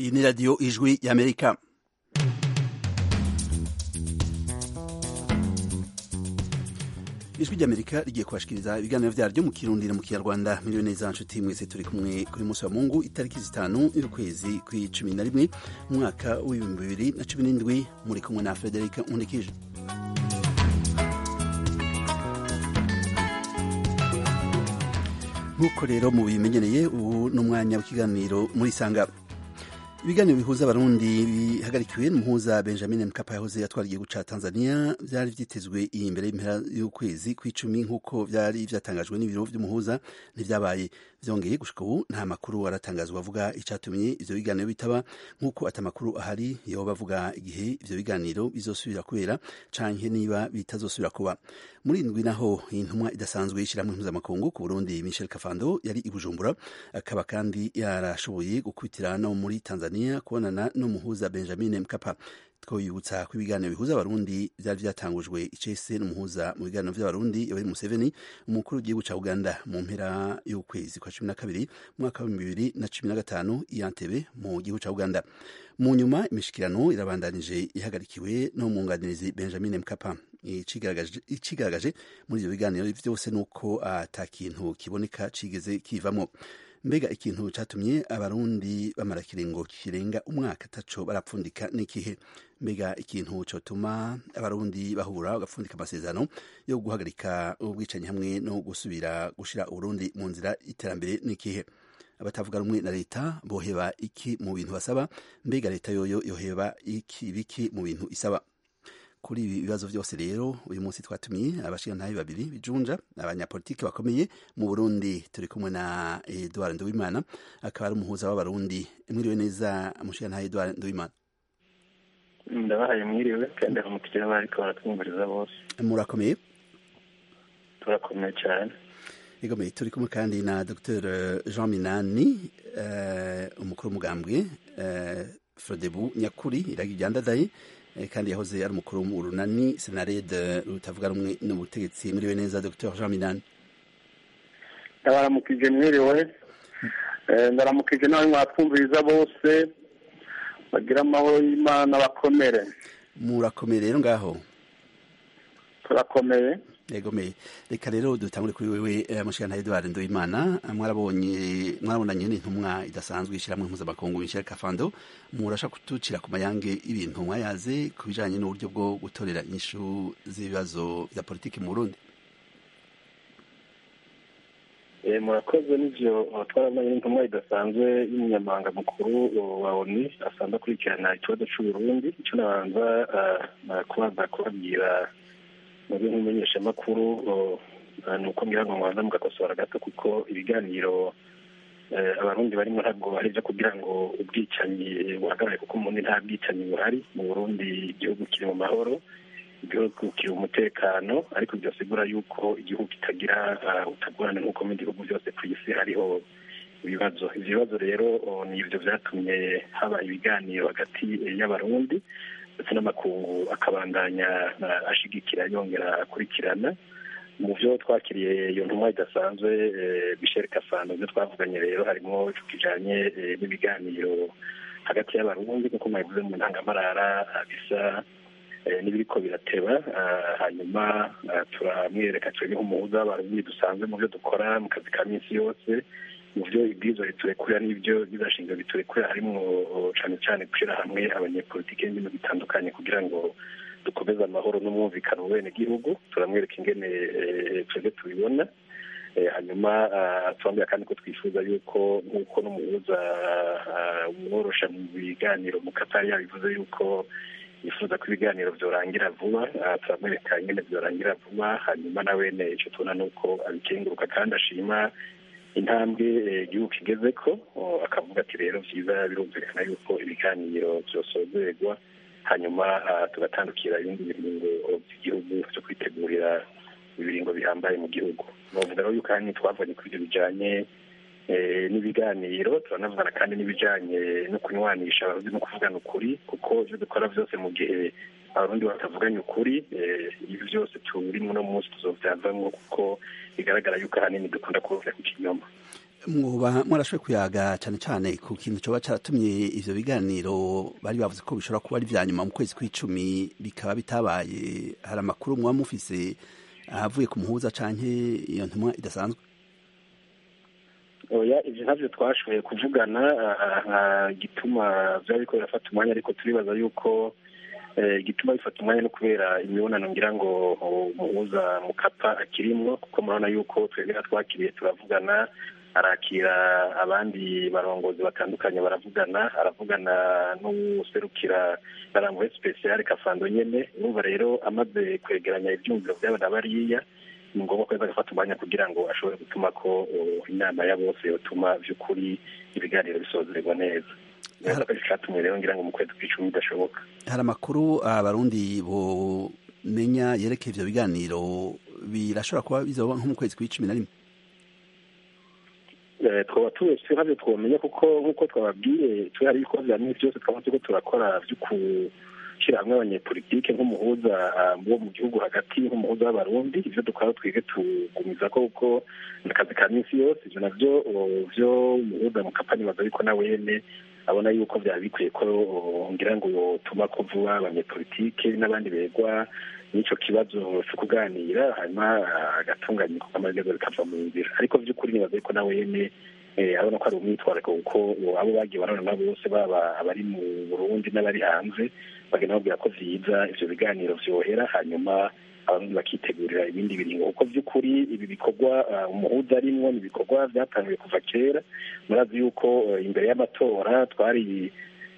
iyi ni radiyo ijwi y'amerika ijwi ry'amerika rigiye kubashikiriza ibiganiro vyaryo mu kirundi no mu kinyarwanda miriwe neza nshuti mwese turi kumwe kuri munsi wa mungu itariki zitanu y'ukwezi kw'icumi na rimwe mu mwaka w'ibihumbi bibiri na cumi n'indwi muri kumwe na frederic nkundikije nk'uko rero mu bimenyereye ubu ni umwanya w'ikiganiro muri sanga ibiganiro bihuza abarundi bihagarikiwe n'umuhuza benjamin mkapa yahoze atwara igihugu ca tanzania vyari vyitezwe iyi imbere y'impera y'ukwezi kw'icumi nk'uko vyari vyatangajwe n'ibiro vy'umuhuza ntivyabaye vyongeye gushika ubu nta makuru aratangazwa avuga icatumye ivyo biganiro bitaba nk'uko ata makuru ahari yoba avuga igihe ivyo biganiro bizosubira kubera canke niba bitazosubira kuba muri indwi naho intumwa idasanzwe y'ishirahamwe mpuzamakungu ku burundi michel kafando yari i bujumbura akaba kandi yarashoboye gukubitira no muri tanzania kubonana n'umuhuza benjamin mkapa twoyibutsa ko ibiganiro bihuza abarundi vyari vyatangujwe icese n'umuhuza mu biganiro vy'abarundi yoweri museveni umukuru w'igihugu ca uganda mu mpera y'ukwezi kwa cumi na kabiri umwaka w'ibihumbi bibiri na cumi na gatanu i Entebbe mu gihugu ca uganda mu nyuma imishikirano irabandanije ihagarikiwe n'umwunganirizi benjamin mkapa icigaragaje muri ivyo biganiro vyose nuko ata kintu kiboneka cigeze kivamwo mbega ikintu catumye abarundi bamara kiringo kirenga umwaka ataco barapfundika n'ikihe mbega ikintu cotuma abarundi bahura bagapfundika amasezerano yo guhagarika ubwicanyi hamwe no gusubira gushira uburundi mu nzira y'iterambere n'ikihe abatavuga rumwe na leta boheba iki mu bintu basaba mbega leta yoyo yoheba iki biki mu bintu isaba kuri ibi bibazo byose rero uyu munsi twatumiye abashingantahe babiri bijunja abanyapolitiki bakomeye mu burundi turi kumwe na edouard nduwimana akaba ari umuhuza w'abarundi mwiriwe neza umushingantahe edouard nduwimana ndabahaye mwiriwe kandi aramukije bariko baratwumviriza bose murakomeye turakomeye cyane igomeye turi kumwe kandi na dr jean minani umukuru w'umugambwe frodebu nyakuri iragi ryandadaye kandi yahoze ari umukuru mu runani senarede rutavuga rumwe n'ubutegetsi muriwe neza dr jean minani ndabaramukije mwiriwe ndaramukije nawe mwatwumviriza bose bagira amahoro y'imana bakomere murakomeye rero ngaho turakomeye yegomeye reka rero dutangure kuri wewe mushikana Edouard Ndoimana mwarabonye mwarabonanye n'intumwa idasanzwe ishiramwe mpuzamakungu Michel Kafando murasha kutucira ku mayange ibintu mwayaze ku bijanye n'uburyo bwo gutorera inyishu z'ibibazo vya politiki mu Burundi murakoze n'ivyo twarabonanye n'intumwa idasanzwe y'umunyamabanga mukuru wa ONU asanzwe akurikirana ikibazo c'Uburundi ico nabanza kubanza kubabwira muri nk'umumenyeshamakuru ni uko ngira ngo mwaza mugakosora gato kuko ibiganiro abarundi barimo ntabwo ari byo kugira ngo ubwicanyi buhagarare kuko umuntu nta bwicanyi buhari mu burundi igihugu kiri mu mahoro igihugu kiri umutekano ariko byasigura yuko igihugu kitagira utagorane nk'uko mu bihugu byose ku isi hariho ibibazo ibyo bibazo rero ni ibyo byatumye haba ibiganiro hagati y'abarundi ndetse n'amakungu akabandanya ashigikira yongera akurikirana mu byo twakiriye iyo ntumwa idasanzwe Michel Kafando ibyo twavuganye rero harimo kijanye n'ibiganiro hagati y'abarundi kuko mwabivuze mu ntangamarara bisa n'ibiriko birateba hanyuma turamwereka twebwe nk'umuhuza w'abarundi dusanzwe mu byo dukora mu kazi ka minsi yose mu byo ibwirizwa riturekurira n'ibyo bizashinzwe biturekurira harimo cyane cyane gushyira hamwe abanyepolitiki n'ibintu bitandukanye kugira ngo dukomeze amahoro n'umwumvikano mu bene gihugu turamwereka ingene twebwe tubibona hanyuma turambwira kandi ko twifuza yuko nk'uko n'umuhuza umworosha mu biganiro mu katari yabivuze yuko yifuza ko ibiganiro byorangira vuba turamwereka ingene byorangira vuba hanyuma na wene icyo tubona ni uko abikenguruka kandi ashima intambwe igihugu kigeze ko akavuga ati rero byiza birumvikana yuko ibiganiro byosozerwa hanyuma tugatandukira ibindi biringo by'igihugu byo kwitegurira ibiringo bihambaye mu gihugu bavuga rero yuko kandi twavanye ku ibyo bijyanye n'ibiganiro turanavugana kandi n'ibijyanye no kunywanisha abarundi no kuvugana ukuri kuko ibyo dukora byose mu gihe abarundi batavuganye ukuri ibi byose turimo uno munsi tuzovyavamwo kuko bigaragara yuko ahanini dukunda kuvuga ku kinyoma mwoba mwarashoboye kuyaga cyane cyane ku kintu coba caratumye ivyo biganiro bari bavuze ko bishobora kuba ari vya nyuma mu kwezi kw'icumi bikaba bitabaye hari amakuru muba mufise ahavuye ku muhuza canke iyo ntumwa idasanzwe oya ivyo ntavyo twashoboye kuvugana gituma vyaba biriko birafata umwanya ariko turibaza yuko igituma bifata umwanya no kubera imibonano ngira ngo umuhuza mukapa akirimwo kuko murabona yuko twebwe twakiriye turavugana arakira abandi barongozi batandukanye baravugana aravugana n'userukira barambuwe special kafando nyene urumva rero amaze kwegeranya ivyumviro vy'aba na bariya ni ngombwa ko agafata umwanya kugira ngo ashobore gutuma ko inama ya bose yotuma vy'ukuri ibiganiro bisozerwa neza catumye rero ngira ngo mu kwezi kw'icumi bidashoboka hari amakuru abarundi bomenya yerekeye ivyo biganiro birashobora kuba bizoba nko mu kwezi kw'icumi na rimwe twaba tubese ntabyo twomenya kuko nk'uko twababwiye turi hari ibikorwa bya minsi byose twaba turiko turakora vyo gushyira hamwe abanyepolitike nk'umuhuza wo mu gihugu hagati nk'umuhuza w'abarundi ivyo dukora twige tugumiza ko kuko ni akazi ka minsi yose ivyo navyo vyo umuhuza mu kapani baza ariko na wene abona yuko byaba bikwiye ko ngira ngo yotuma ko vuba abanyepolitike n'abandi begwa n'icyo kibazo cyo kuganira hanyuma agatunganya ibikorwa amaherezo bikava mu nzira ariko by'ukuri nibaza yuko nawe yene abona ko ari umwitwarariko kuko abo bagiye barabona bose baba abari mu burundi n'abari hanze bagenda babwira ko vyiza ivyo biganiro vyohera hanyuma abarundi bakitegurira ibindi biringo kuko by'ukuri ibi bikorwa umuhuza arimwo ni ibikorwa byatangiye kuva kera murazi yuko imbere y'amatora twari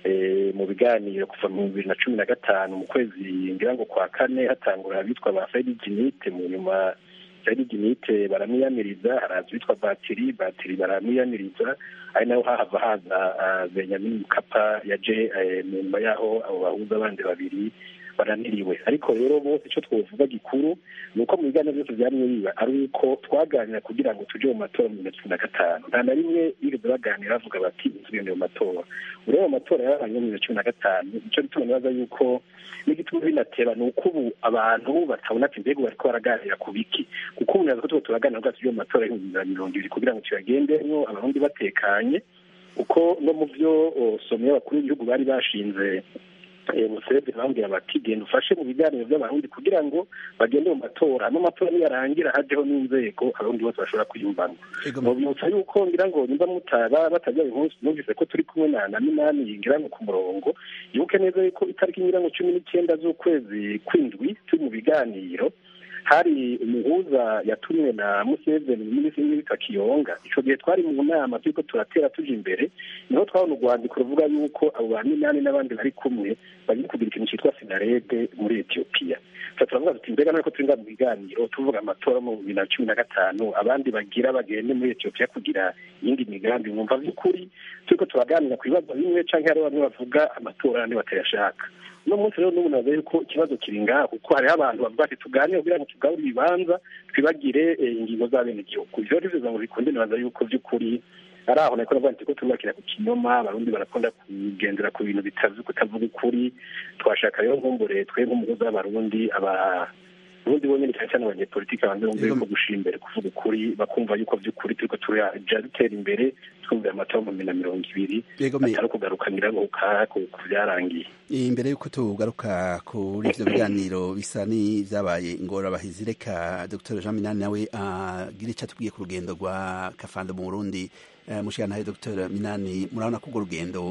mu biganiro kuva mu bibiri na cumi na gatanu mu kwezi ngira ngo kwa kane hatangura abitwa ba Fred Ginite mu nyuma Fred Ginite baramwiyamiriza haraza bitwa Batiri Batiri baramwiyamiriza ari naho hahava haza Benjamin Mkapa yaje mu nyuma yaho abo bahuza abandi babiri baraniriwe ariko rero bose icyo twovuga gikuru ni uko mu biganiro byose byamye biba ari uko twaganira kugira ngo tujye mu matora mu bibiri na cumi na gatanu nta na rimwe bigeze baganira bavuga bati tugende mu matora ureba amatora yabaye mu bibiri na cumi na gatanu icyo gituma nibaza yuko n'igituma binateba ni uko ubu abantu batabona ati mbega bariko baraganira ku biki kuko ubu naza ko tuba turaganira bwa tujye mu matora y'ibihumbi bibiri na mirongo ibiri kugira ngo tuyagendemwo abarundi batekanye kuko no mu byo somero abakuru b'igihugu bari bashinze museveni bambwira bati genda ufashe mu biganiro by'abarundi kugira ngo bagende mu matora hanyuma amatora niyarangira hajeho n'inzego abarundi bose bashobora kwiyumvamo mubibutsa yuko ngira ngo nimba mutaba batajya uyu munsi numvise ko turi kumwe na na minani ngira ngo ku murongo yibuke neza yuko itariki ngira ngo cumi n'icyenda z'ukwezi kw'indwi turi mu biganiro hari umuhuza yatumwe na museveni minisitiri w'ibita kiyonga icyo gihe twari mu nama turiko turatera tuja imbere niho twabona urwandiko ruvuga yuko abo ba minani n'abandi bari kumwe bagiye kugira ikintu cyitwa sinarede muri etiyopiya turavuga tuti mbega nuko turi mu biganiro tuvuga amatora mu bibiri na cumi na gatanu abandi bagira bagende muri etiyopiya kugira iyindi migambi mwumva by'ukuri turiko turaganira ku bibazo bimwe canke hari bamwe bavuga amatora abandi batayashaka uno munsi rero n'ubu naza yuko ikibazo kiri ngaha kuko hariho abantu bavuga ati tuganire kugira ngo tugabure ibibanza twibagire ingingo z'abenegihugu ivyo rero bivuga ngo bikunde nibaza yuko vy'ukuri ari aho nariko navuga nti ko turubakira ku kinyoma abarundi barakunda kugendera ku bintu bitazi kutavuga ukuri twashaka rero nkumbure twe nk'umugozi w'abarundi aba ubundi bonyine cyane cyane abanyepolitiki abanze bumva yuko gushira imbere kuvuga ukuri bakumva yuko vy'ukuri turiko turaja dutera imbere twumvira amatora mu bibiri na mirongo ibiri atari ukugarukanira ku vyarangiye imbere y'uko tugaruka kuri ivyo biganiro bisa n'ivyabaye ingorabahizi reka dr jean minani nawe agire ico atubwiye ku rugendo rwa kafando mu burundi mushigantahe dr minani murabona ko urwo rugendo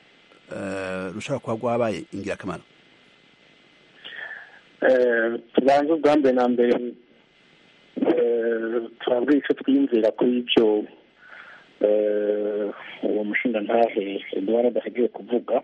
rushobora kuba rwabaye ingirakamaro tubanze ubwa mbere na mbere turabwira icyo twiyumvira kuri ibyo uwo mushinga ntahe eduwara adahegewe kuvuga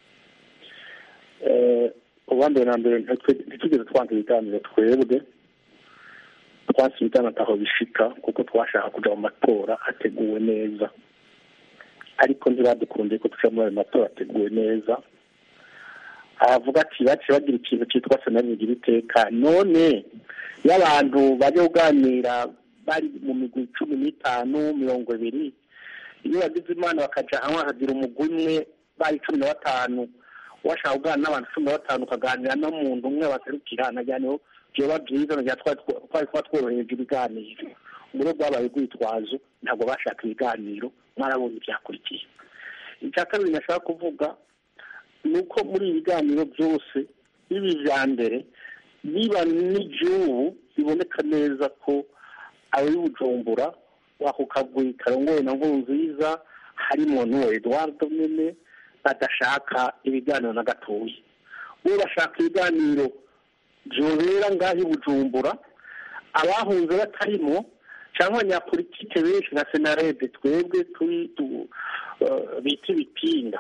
ubwa mbere na mbere ntitugeze twanze ibiganiro twebwe twanse ibiganiro ataho bishika kuko twashaka kuja mu matora ateguwe neza ariko ntibadukundiye ko tuja muri ayo matora ateguwe neza aravuga ati baciye bagira ikintu cyitwa senari bigira iteka none iyo abantu bajya kuganira bari mu migwi cumi n'itanu mirongo ibiri iyo bagize imana bakaja hamwe hakagira umugwi umwe bari cumi na batanu washaka kuganira n'abantu cumi na batanu ukaganira n'umuntu umwe baserukira najyaniho vyoba vyiza nagira twari kuba tworoheje ibiganiro ngo rwabaye urwitwazo ntabwo bashaka ibiganiro mwarabonye ibyakurikiye icya kabiri nashaka kuvuga ni uko muri ibi biganiro byose biba ibya mbere niba n'iby'ubu biboneka neza ko ababibujumbura wako kagwi karongoye na nziza harimo n'uwo eduardo nyine badashaka ibiganiro na gatoya ubu bashaka ibiganiro byobera ngaho i bujumbura abahunze batarimo cyangwa abanyapolitike benshi na senarede twebwe turi bita ibipinga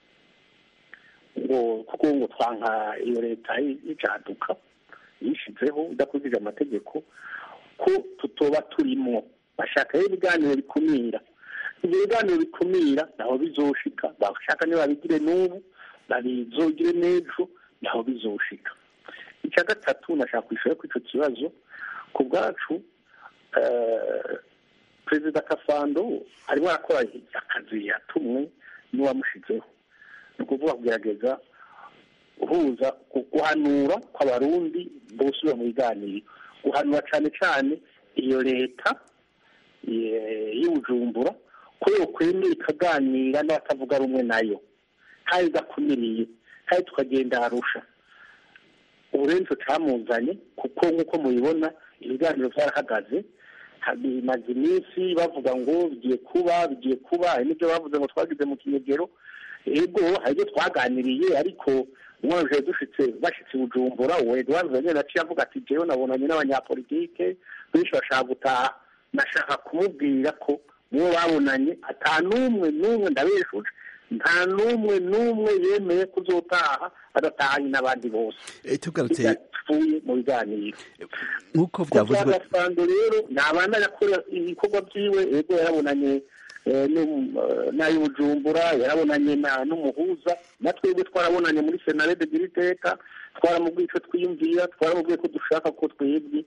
ngo kuko ngo twanka iyo leta y'icaduka yishyizeho idakurikije amategeko ko tutoba turimo bashaka ibiganiro bikumira ibyo biganiro bikumira naho bizoshika bashaka niba babigire n'ubu babizogire n'ejo naho bizoshika icya gatatu nashaka kwishyura kuri icyo kibazo ku bwacu perezida kafando arimo arakora akazi yatumwe n'uwamushyizeho ni ukuvuga kugerageza guhuza guhanura kw'abarundi bose mu biganiro guhanura cyane cyane iyo leta y'ubujumbura ko yokwemera ikaganira n'abatavuga rumwe nayo kandi idakumiriye kandi tukagenda harusha uburenzo camuzanye kuko nk'uko mubibona ibiganiro byarahagaze bimaze iminsi bavuga ngo bigiye kuba bigiye kuba hari n'ibyo bavuze ngo twagize mu kinyegero ego hari ibyo twaganiriye ariko umwanje dushitse bashitse bujumbura uwo eduard nyine aciye avuga ati jewe nabonanye n'abanyapolitike benshi bashaka gutaha nashaka kumubwira ko mubo babonanye ata n'umwe n'umwe ndabeshuje nta n'umwe n'umwe yemeye kuzotaha adatahanye n'abandi bose tugarutse bidapfuye mu biganiro nk'uko byavuzwe gasando rero ntabanda yakora ibikorwa byiwe ego yarabonanye n'ay'ubujumbura yarabonanye n'umuhuza na twebwe twarabonanye muri senarede giriteka twaramubwiye icyo twiyumvira twaramubwiye ko dushaka ko twebwe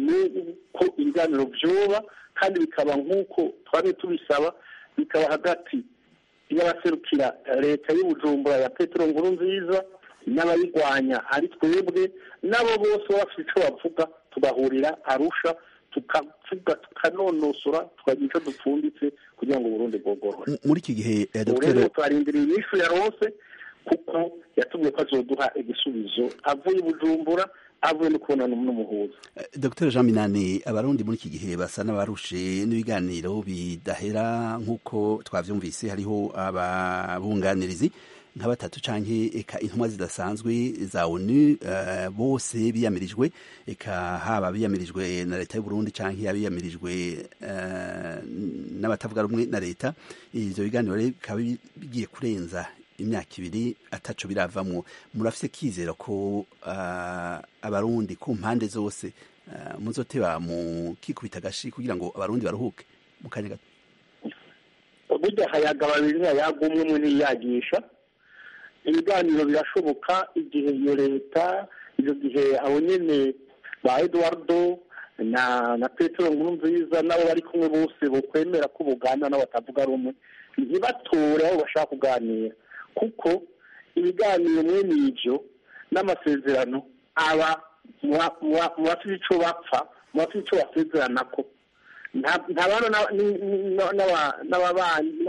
ko ibiganiro byoba kandi bikaba nk'uko twari tubisaba bikaba hagati y'abaserukira leta y'ubujumbura ya petero nkuru nziza n'abayirwanya ari twebwe nabo bose baba bafite icyo bavuga tugahurira arusha tukavuga tukanonosora tukagira icyo dupfunditse kugira ngo Burundi bwogorore muri iki gihe ubu rero turarindiriye inyishu ya rose kuko yatubwiye ko azoduha igisubizo avuye i bujumbura avuye no kubonana n'umuhuza dr jean minani abarundi muri iki gihe basa n'abarushe n'ibiganiro bidahera nk'uko twavyumvise hariho ababunganirizi nka batatu canke eka intumwa zidasanzwe za onu uh, bose biyamirijwe eka haba biyamirijwe na leta y'u Burundi canke abiyamirijwe uh, n'abatavuga rumwe na leta ivyo biganiro rero bikaba bigiye kurenza imyaka ibiri ataco biravamwo murafise kizera ko uh, abarundi ku mpande zose uh, muzoteba mu kikubita agashi kugira ngo abarundi baruhuke mu kanya gato burya hayaga babiri hayaga umwe umwe ntiyagisha ibiganiro birashoboka igihe iyo leta icyo gihe abo nyine ba eduwardo na na petero nkuru nziza nabo bari kumwe bose bokwemera ko bugana n'abatavuga rumwe ntibatore aho bashaka kuganira kuko ibiganiro mwene ibyo n'amasezerano aba mu bafite icyo bapfa mu bafite icyo basezerana ko ntabana n'ababanyi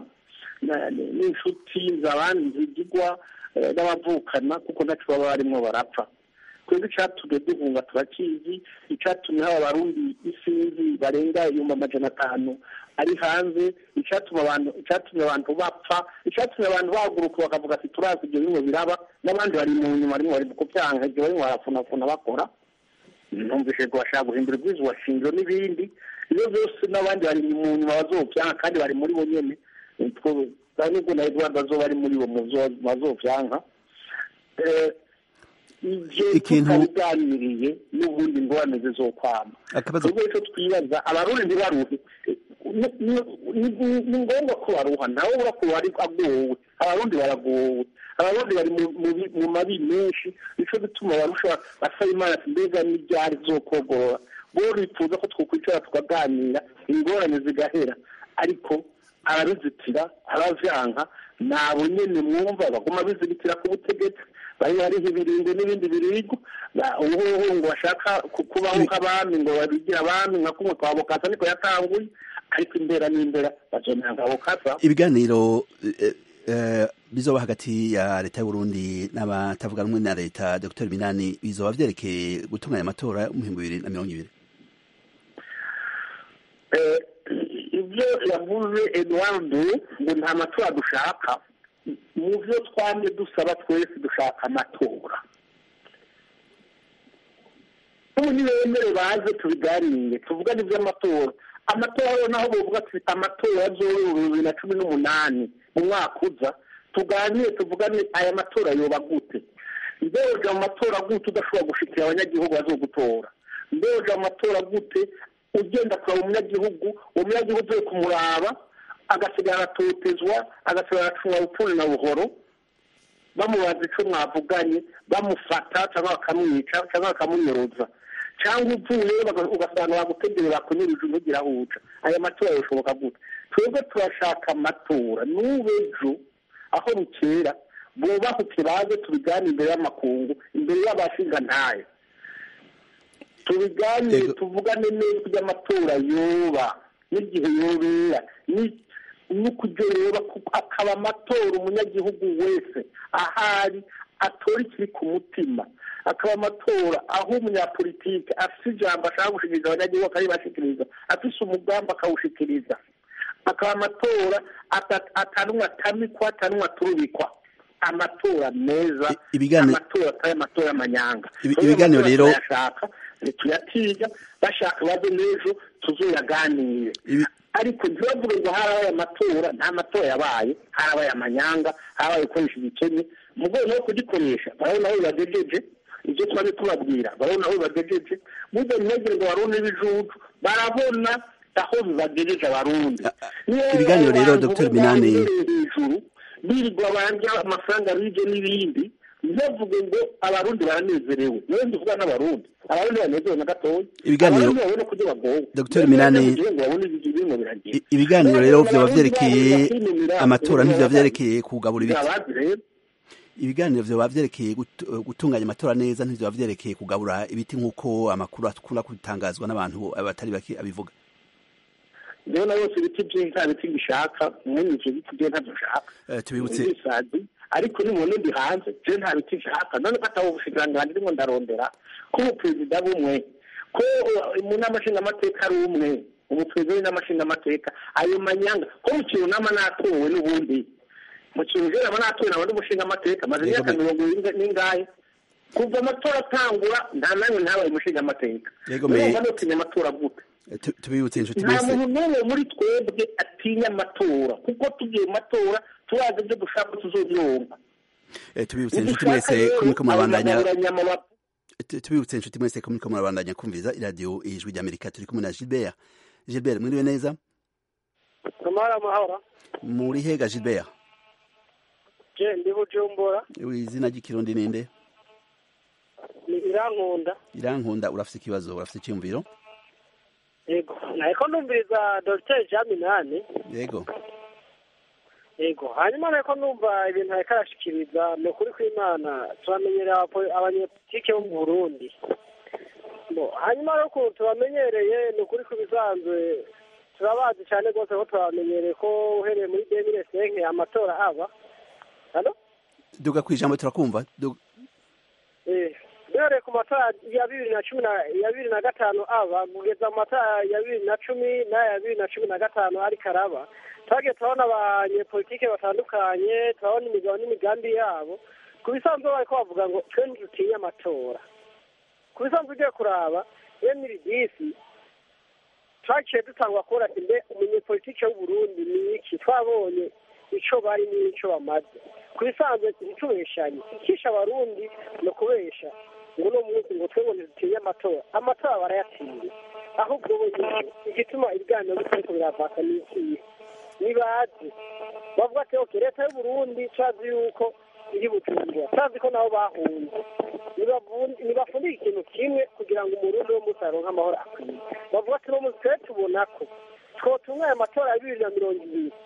n'inshuti zabandi zigigwa n'abavukana kuko ntacyo baba barimo barapfa twebwe icyatumye duhunga turakizi icyatumye haba abarundi isinzi barenga ibihumbi amajana atanu ari hanze icyatumye abantu icyatumye abantu bapfa icyatumye abantu bahaguruka bakavuga ati turazi ibyo bimwe biraba n'abandi bari mu nyuma barimo bari kubyanga ibyo barimo barafunafuna bakora numvise ko bashaka guhindura ubwiza shingiro n'ibindi ibyo byose n'abandi bari mu nyuma bazobyanga kandi bari muri bo nyine nubwo na eduard azoba ari muri bo bazovyanka ivyo tutabiganiriye n'ubundi ingorane zizokwama ubwo ico twibaza abarundi ntibaruhe ni ngombwa ko baruha nawe ubura ko wari agowe abarundi baragowe abarundi bari mu mabi menshi nico gituma barusha basaba imana ati mbega n'iryari zokogorora bo bifuza ko twokwicara tukaganira ingorane zigahera ariko arabizitira aravyanka nabo nyene mwumva baguma bizibitira ku butegetsi bari hariho ibirindwi n'ibindi biribwa ubuhuhu ngo bashaka kubaho nk'abami ngo babigira abami nka kumwe kwa bukasa niko yatanguye ariko imbera n'imbera bazomera nka bukasa ibiganiro bizoba hagati ya leta y'uburundi n'abatavuga rumwe na leta dr minani bizoba vyerekeye gutunganya amatora mu bihumbi bibiri na mirongo ibiri ibyo yavuze eduwardo ngo nta matora dushaka mu byo twamye dusaba twese dushaka amatora ubu nibemere baze tubiganire tuvugane iby'amatora amatora naho bavuga tufite amatora y'ibihumbi bibiri na cumi n'umunani mu mwaka uza tuganire tuvugane aya matora yoba gute mbeja mu matora gute udashobora gushikira abanyagihugu bazogutora mbeja mu matora gute ugenda kureba umunyagihugu uwo munyagihugu uvuye kumuraba agasigara aratotezwa agasigara aracunga bupfuni na buhoro bamubaza icyo mwavuganye bamufata cyangwa bakamwica cyangwa bakamunyoroza cyangwa uvuye ugasanga bagutegeye bakunyurije ntugire aho uca aya matora yashoboka gute twebwe turashaka amatora n'ubu ejo aho bukera bubahuke baze tubigane imbere y'amakungu imbere y'abashinga ntayo tubiganire tuvugane neza kugira amatora yoba n'igihe yobera n'ukuryo yoba akaba amatora umunyagihugu wese ahari atora ikiri ku mutima akaba amatora aho umunyapolitike afite ijambo ashaka gushikiriza abanyagihugu akabibashikiriza afise umugambi akawushikiriza akaba amatora atanumwe atamikwa atanumwe aturubikwa amatora meza amatora atari amatora y'amanyanga ibiganiro rero tuyashaka tuyatiga bashaka baze n'ejo tuzoyaganire ariko ntibavuge ngo harabaye amatora nta matora yabaye harabaye amanyanga harabaye gukoresha igikennye mu rwego rwo kugikoresha barabona aho bibagejeje ibyo twari tubabwira barabona aho bibagejeje burya ntibagire ngo barone ibijuju barabona aho bibagejeje abarundi ibiganiro rero dr minani hejuru birirwa banja amafaranga bije n'ibindi ntibavuge ngo abarundi baranezerewe niyo ndivuga n'abarundi abarundi banezerewe na gatoya ibiganiro abarundi babone kurya bagowe dr minani ibiganiro rero vyoba vyerekeye amatora ntivyoba vyerekeye kugabura ibiti ibiganiro vyoba vyerekeye gutunganya amatora neza ntivyoba vyerekeye kugabura ibiti nk'uko amakuru akunda gutangazwa n'abantu batari bake abivuga rero na yose ibiti byinshi nta biti bishaka mwene ivyo biti byo ntavyo nshaka tubibutse ariko nimubone ndi hanze je nta biti nshaka none ko atabo ubushikiranganji ndimo ndarondera ko ubuperezida bumwe ko mu nama nshingamateka ari umwe umuperezida w'inama nshingamateka ayo manyanga ko mu kintu nama natowe n'ubundi mu kintu je nama natowe naba ndi umushingamateka maze imyaka mirongo ibiri n'ingahe kuva amatora atangura nta namwe ntabaye umushingamateka urumva notinya amatora gute tubibutse inshuti nta muntu n'umwe muri twebwe atinya amatora kuko tugiye mu matora turazi ibyo dushaka tuzobyumva tubibutse inshuti mwese ko muriko murabandanya tubibutse inshuti mwese ko muriko murabandanya kumviriza iradiyo ijwi ry'amerika turi kumwe na gilbert gilbert mwiriwe neza amahoro amahoro muri hega gilbert je ndi bujumbura izina ry'ikirundi ninde ni irankunda irankunda urafise ikibazo urafise icyumviro yego nariko numviriza dogiteri jean minani yego yego hanyuma nariko numva ibintu ariko arashikiriza ni ukuri kw'imana turamenyereye abanyepolitike bo mu burundi hanyuma rero ukuntu tubamenyereye ni ukuri kubisanzwe turabazi cyane rwose ko turabamenyereye ko uhereye muri demire senke amatora aba hano duga ku ijambo turakumva duhereye ku matora ya bibiri na cumi ya bibiri na gatanu aba kugeza mu matora ya bibiri na cumi n'aya bibiri na cumi na gatanu ariko araba twagiye turabona abanyepolitike batandukanye turabona imigabo n'imigambi yabo ku bisanzwe bariko bavuga ngo twe ntidutinya amatora ku bisanzwe ugiye kuraba emiri disi twaciye dutangwa kubona ati mbe umunyepolitike w'uburundi ni iki twabonye ico bari n'ico bamaze ku bisanzwe ntitubeshanye ikisha abarundi ni ukubesha ngo uno munsi ngo twe ngo ntidutinya amatora amatora barayatinya ahubwo bo igituma ibiganiro bitariko biravaka ni ikihe nibazi bavuga ati oke leta y'uburundi cazi yuko iri bujumbura cazi ko nabo bahunze ntibafundika ikintu kimwe kugira ngo umurundi wo munsi aronke amahoro akwiye bavuga ati no munsi twe tubona ko twotunganya amatora ya bibiri na mirongo ibiri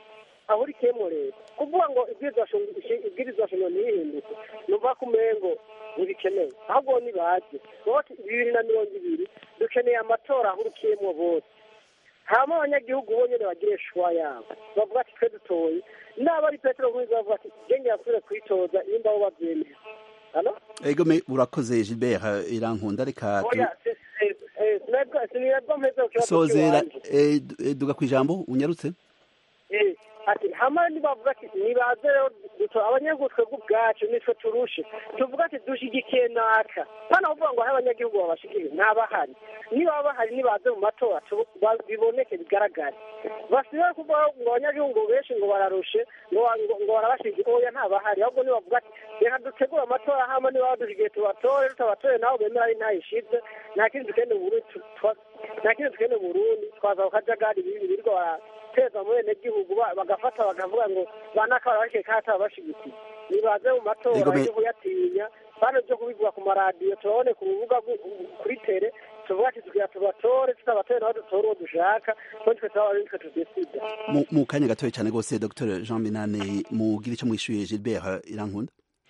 ahurikiyemo leta kuvuga ngo ibwirizwa shingiro ntihinduke numva ko umengo ntibikenewe ahubwo nibaze bibiri na mirongo ibiri dukeneye amatora ahurikiyemo bose hama abanyagihugu bo nyene bagire shuwa yabo bavuga ati twe dutoye naba ari petero nkwiza bavuga ati genge yasubire kwitoza nimba bo bavyemera hano ego me urakoze Gilbert irankunda reka sinirabwo mpeze ku kibazo sozera cy'iwanje duga kwijambo unyarutse ati hama nibavuga ati nibaze rero duto abanyagihugu twebwe ubwacu nitwe turushe tuvuga ati dushigikiye naka hano kuvuga ngo aho abanyagihugu babashigikiye ntabahari niba bahari nibaze mu matora tu- ba- biboneke bigaragare basibe kuvuga ngo abanyagihugu benshi ngo bararushe ngo wa- ngo- ngo barabashigikiye oya ntabahari ahubwo nibavuga ati reka dutegure amatora hama niba badushigikiye tubatore tutabatore nabo bemera ari ntayishize nta kindi dukeneye mu Burundi tu- twa- nta kindi dukeneye mu Burundi twaza ku kajagari bibi birirwa barateza mu benegihugu ba- bagafata bakavuga ngo banaka barabashigikiye kandi atabashigikiye nibaze mu matora Ego me- yo kuyatinya bano byo kubivuga ku maradiyo tubone ku rubuga rw- kuri tere tuvuga ati tugira tubatore tutabatore nabo dutore uwo dushaka ko twe tuba ari twe tudesida mu mu kanya gatoya cyane rwose Dr Jean Minane mugira icyo mwishuye Gilbert irankunda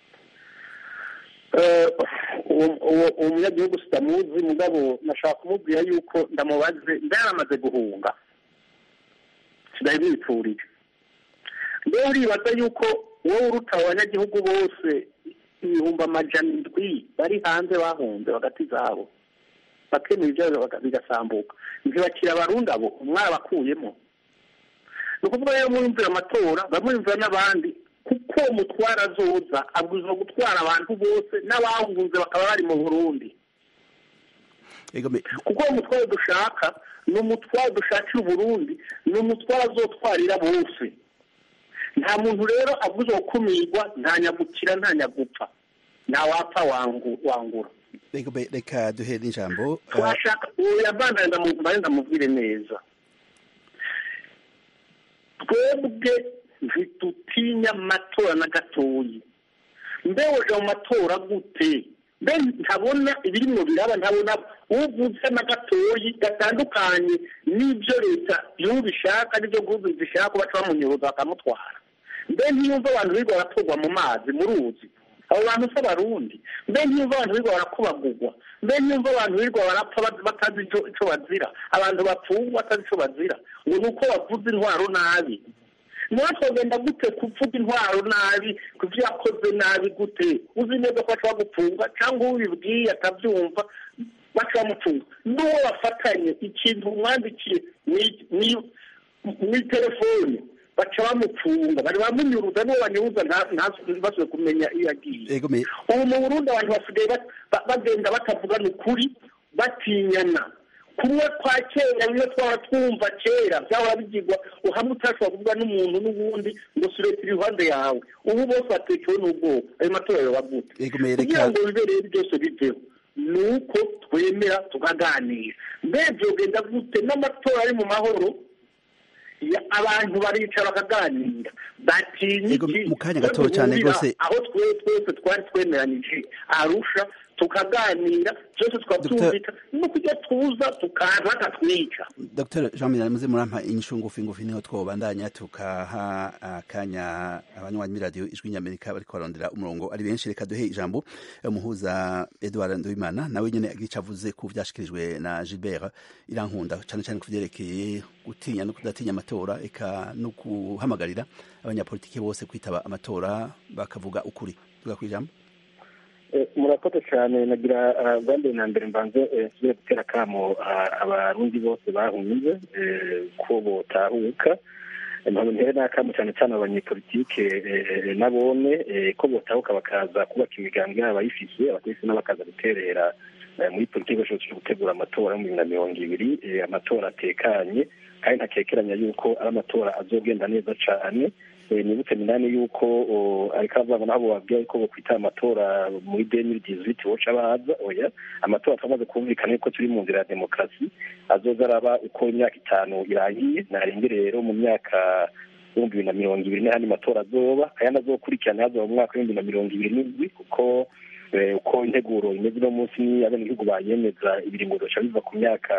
Eh, uwo- uwo uwo munyagihugu sitamuzi mugabo nashaka kumubwira yuko ndamubaze ndaramaze guhunga sinari bipfurije rero uribaza yuko wowe uruta abanyagihugu bose ibihumbi amajana indwi bari hanze bahunze hagati zabo bakemura ibyabo baga- bigasambuka ntibakira abarundi abo mwabakuyemo ni ukuvuga rero mwumvira amatora bamwumvira n'abandi kuko mutwara azoza abwirizwa gutwara abantu bose n'abahunze bakaba bari mu burundi ego me kuko uwo mutwaro dushaka ni umutwaro dushakira uburundi ni umutwaro azotwarira bose nta muntu rero abwirizwa gukumirwa nta nyagukira nta nyagupfa nta wapfa wangu- wangura ego me reka duhe n'ijambo eh, twashaka uwo yavandanye ndamubare ndamubwire neza twebwe ntitutinya amatora na gatoyi mbe woja mu matora gute mbe ntabona ibirimwo biraba ntabona uvuze na gatoyi gatandukanye n'ibyo leta y'ubu ishaka n'ibyo guhugu zishaka ko baca bamunyuruza bakamutwara mbe ntiyumva abantu birirwa baratorwa mu mazi mu ruzi abo bantu si abarundi mbe ntiyumva abantu birirwa barakubagurwa mbe ntiyumva abantu birirwa barapfa bat- batazi ico- ico bazira abantu bapfungwa batazi ico bazira ngo ni uko bavuze intwaro nabi niba twagenda gute kuvuga intwaro nabi ku byo yakoze nabi gute uzi neza ko baca bagupfunga cyangwa uwo ubibwiye atabyumva baca bamufunga n'uwo bafatanye ikintu umwandikiye ni- ni- ni telefone baca bamupfunga bari bamunyuruza n'uwo banyuruza nta- ntibasubire kumenya iyo yagiye ego me ubu mu burundi abantu basigaye ba- ba- bagenda batavugana ukuri batinyana kumwe kwa kera bimwe twaba twumva kera byahora bigirwa uhamwe utashobora kuvuga n'umuntu n'ubundi ngo sureta iruhande yawe ubu bose batekewe n'ubwoba ayo matora yoba gute ego me kugira reka ngo bibe rero byose biveho ni uko twemera tukaganira mbe byogenda gute n'amatora ari mu mahoro ya- abantu baricara bakaganira batinya Ego, iki mu kanya ko gato cyane duhurira rwose. aho twe twese twari twemeranije arusha tukaganira byose tukabyumvika no kujya tuza tukaza batatwica Dr Jean Minane muze murampa inyishu ngufi ngufi niho twobandanya tukaha akanya abanywanyi b'iradiyo ijwi ny'Amerika bariko barondera umurongo ari benshi reka duhe ijambo umuhuza Edouard Nduwimana nawe nyene agica avuze ku vyashikirijwe na Gilbert Irankunda cane cane ku vyerekeye gutinya no kudatinya amatora eka no guhamagarira abanyapolitiki bose kwitaba amatora bakavuga ukuri tuga kwijambo Eh, murakoze cyane nagira ah, bwa mbere na mbere mbanze eh, nsubire gutera akamo ah, abarundi bose bahunze eh, ko botahuka mpamvu ntere n'akamo cyane cyane abanyepolitike eh, nabone eh, ko botahuka bakaza kubaka imigambi yabo bayifise abategetsi n'abakaza guterera eh, muri politiki bashobora gutegura amatora yo mu bibiri na mirongo ibiri eh, amatora atekanye kandi ntakekeranya yuko ari amatora azogenda neza cyane Eh, nibutse minani yuko o, ariko avuga ngo nabo babwiye ko bokwita amatora muri demiri dizwiti boca baza oya amatora twamaze kumvikana yuko turi mu nzira ya demokarasi azoza araba uko imyaka itanu irangiye narenge rero mu myaka ibihumbi bibiri na mirongo ibiri n'ayandi matora azoba ayandi azokurikirana hazoba mu mwaka w'ibihumbi bibiri na mirongo ibiri n'indwi kuko eh, uko integuro imeze uno munsi ni abenegihugu bayemeza ibiringo bica biva ku myaka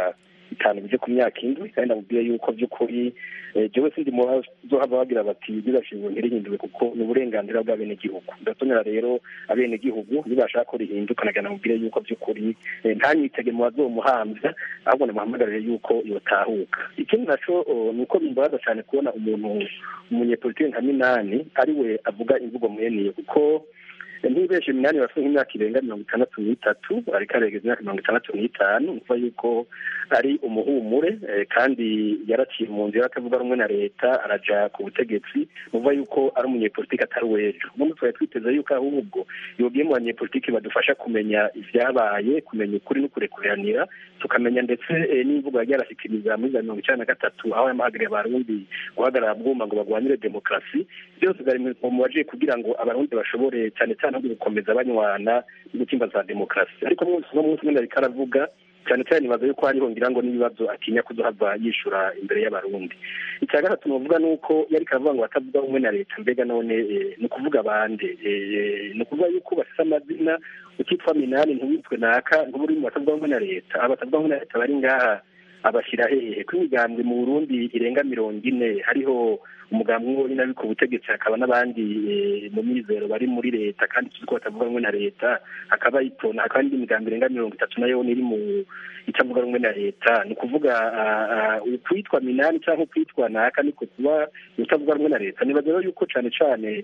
bitanu bije ku myaka indwi kandi ndamubwiye yuko by'ukuri jewe sindi mu bazohava bagira bati birashingwe ntirihinduwe kuko ni uburenganzira bw'abenegihugu ndatonera rero abenegihugu nibashaka ko rihinduka nagira namubwire yuko by'ukuri ntanyitege mu bazomuhamvya ahubwo namuhamagarire yuko yotahuka ikindi naco ni uko bimbabaza cyane kubona umuntu umunyepolitike nka minani ari we avuga imvugo mweniyo kuko ntibeshe minani bafite nk'imyaka irenga mirongo itandatu n'itatu ariko aregeza imyaka mirongo itandatu n'itanu kuva yuko ari umuhumure kandi yaraciye mu nzira atavuga rumwe na leta araja ku butegetsi muva yuko ari umunyepolitike atari uw'ejo ubundi twari twiteze yuko ahubwo yogiye mu banyepolitike badufasha kumenya ibyabaye kumenya ukuri no kurekuranira tukamenya ndetse n'imvugo yagiye arashyikiriza muri za mirongo icyenda na gatatu aho yamahagariye abarundi guhagarara bwuma ngo barwanire demokarasi byose bari mu baje kugira ngo abarundi bashobore cyane cyane no gukomeza banywana n'ugutimba za demokarasi ariko umunsi no munsi mwenda ariko aravuga cyane cyane nibaza yuko hariho ngira ngo n'ibibazo atinya kuzohava yishura imbere y'abarundi icya gatatu nuvuga ni uko yari karavuga ngo batavuga rumwe na leta mbega none ni ukuvuga bande ni ukuvuga yuko bafite amazina ukitwa minani ntiwitwe naka ntuburi mu batavuga rumwe na leta abatavuga rumwe na leta bari ngaha abashyira hehe ko imigambwe mu burundi irenga mirongo ine hariho umugambi umwe uri ku butegetsi hakaba n'abandi mu mizero bari muri leta kandi tuzi ko batavuga rumwe na leta hakaba itona hakaba n'indi migambi irenga mirongo itatu nayo iri mu itavuga rumwe na leta ni ukuvuga ukwitwa minani cyangwa ukwitwa naka niko kuba utavuga rumwe na leta nibaza rero yuko cyane cyane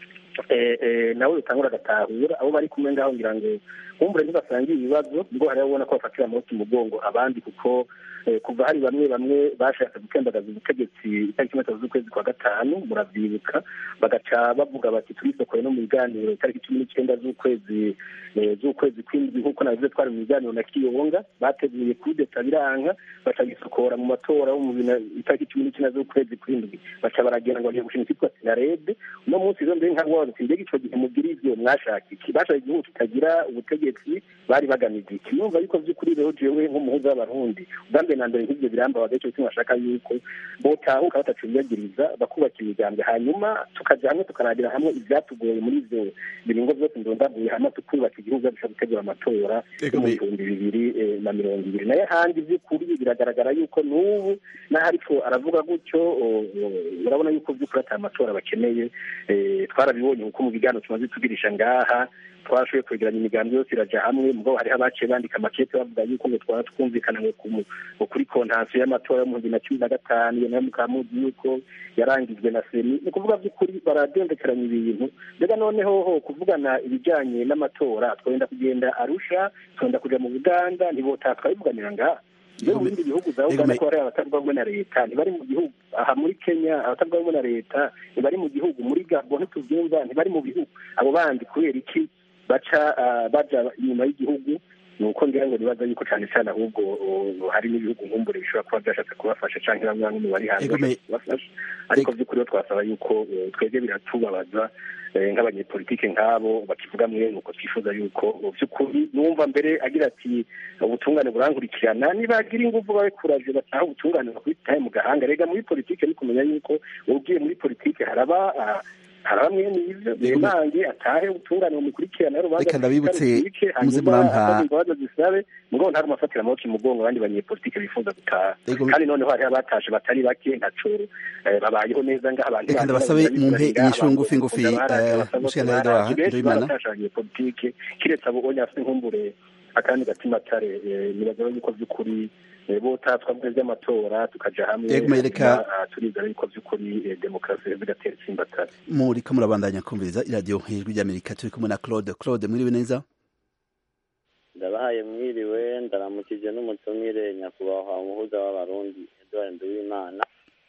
nawe utangura agatahura abo bari kumwe ngaho ngira ngo nkumbure ntibasangiye ibibazo ubwo hariho ubona ko bafatira amaboko umugongo abandi kuko kuva hari bamwe bamwe bashatse gukembagaza ubutegetsi itariki gatatu z'ukwezi kwa gatanu muravyibuka bagaca bavuga bati turisokoye no mu biganiro itariki cumi n'icyenda z'ukwezi z'ukwezi kw'indwi nk'uko nabivuze twari mu biganiro na kiyonga bateguye kudeta biranka baca gisokora mu matora yo mu itariki cumi n'icyenda z'ukwezi kw'indwi baca baragenda ngo bagiye gushinga icyitwa sinarede uno munsi rero mbere nka wazi mbega ico gihe mugira ivyo mwashaka iki bashaka igihugu kitagira ubutegetsi bari bagamije iki numva yuko vy'ukuri rero jewe nk'umuhuza w'abarundi ubwambere na mbere nk'ivyo birambabaza ico kimwe bashaka yuko botahuka batacubiyagiriza bakubaka imigambi hanyuma tukaja hamwe tukaragira hamwe ivyatugoye muri ivyo biringo vyose ndondaguye hama tukubaka igihugu bishobora gutegura amatora yo mu bihumbi bibiri na mirongo ibiri nayo handi vy'ukuri biragaragara yuko n'ubu n'aho ariko aravuga gutyo urabona yuko vy'ukuri ata matora bakeneye twarabibonye kuko mu biganiro tumaze tugirisha ngaha twashoboye kwegeranya imigambi yose iraja hamwe mugabo hariho abaciye bandika amakete bavuga yuko ngo twaba twumvikana ngo kuri kontansiyo y'amatora yo mu bihumbi na cumi na gatanu iyo nayo mukaba muzi yuko yarangijwe na seni ni ukuvuga by'ukuri baradendekeranya ibintu mbega noneho ho kuvugana ibijyanye n'amatora twenda kugenda arusha twenda kuja mu buganda ntibotaha twabivuganira ngaha iyo mu bindi bihugu za uganda ko hari abatavuga rumwe na leta ntibari mu gihugu aha muri kenya abatavuga rumwe na leta ntibari mu gihugu muri gabo ntitubyumva ntibari mu bihugu abo bandi kubera iki baca baja inyuma y'igihugu ni uko ngira ngo nibaza yuko cyane cyane ahubwo hari n'ibihugu nkumbure bishobora kuba byashatse kubafasha cyangwa bamwe bamwe mu bari hanze bashaka kubafasha ariko by'ukuri twasaba yuko twebwe biratubabaza nk'abanyepolitike nk'abo bakivuga mwe nuko twifuza yuko by'ukuri numva mbere agira ati ubutungane burankurikirana nibagira ingufu babikuraje bataha ubutungane bakubitaye mu gahanga rega muri politike ni kumenya yuko ugiye muri politike haraba hari bamwe n'ibyo bemange atahe ubutungane bumukurikirana reka ndabibutse muze murampa imbabazi zisabe mugabo ntari umufatira amaboko imugongo abandi banyepolitike bifuza gutaha kandi noneho hariho abatashe batari bake ntaco babayeho neza ngaho abantu reka ndabasabe mumpe inyishu ngufi ngufi mushikana Edouard Ndoimana batashe abanyepolitike kiretse abo onye afite inkumbure akandi gatima tare nibaza yuko by'ukuri bota twavuga by'amatora tukaja hamwe turizera yuko by'ukuri demokarasi bigatera itsimbatara muriko murabandanya kumviriza iradiyo ijwi ry'amerika turi kumwe na claude claude mwiriwe neza ndabahaye mwiriwe ndaramukije n'umutumire nyakubahwa umuhuza w'abarundi edward nduwimana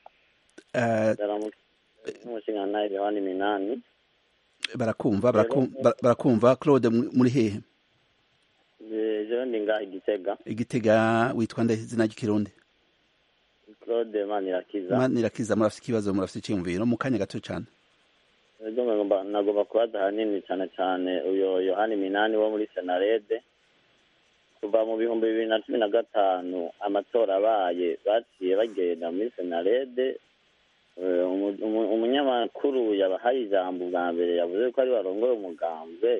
n'umushingantahe yohani minani barakumva barakumva claude muri hehe jewe ndi ngaha igitega igitega witwa nde izina ry'ikirundi claude manirakiza manirakiza murafite ikibazo murafite icyiyumviro mu kanya gato cyane nagomba kubaza ahanini cyane cyane uyo yohani minani wo muri senarede kuva mu bihumbi bibiri na cumi na gatanu amatora abaye baciye bagenda muri senarede umunyamakuru yabahaye ijambo bwa mbere yavuze ko ari barongoye umugambwe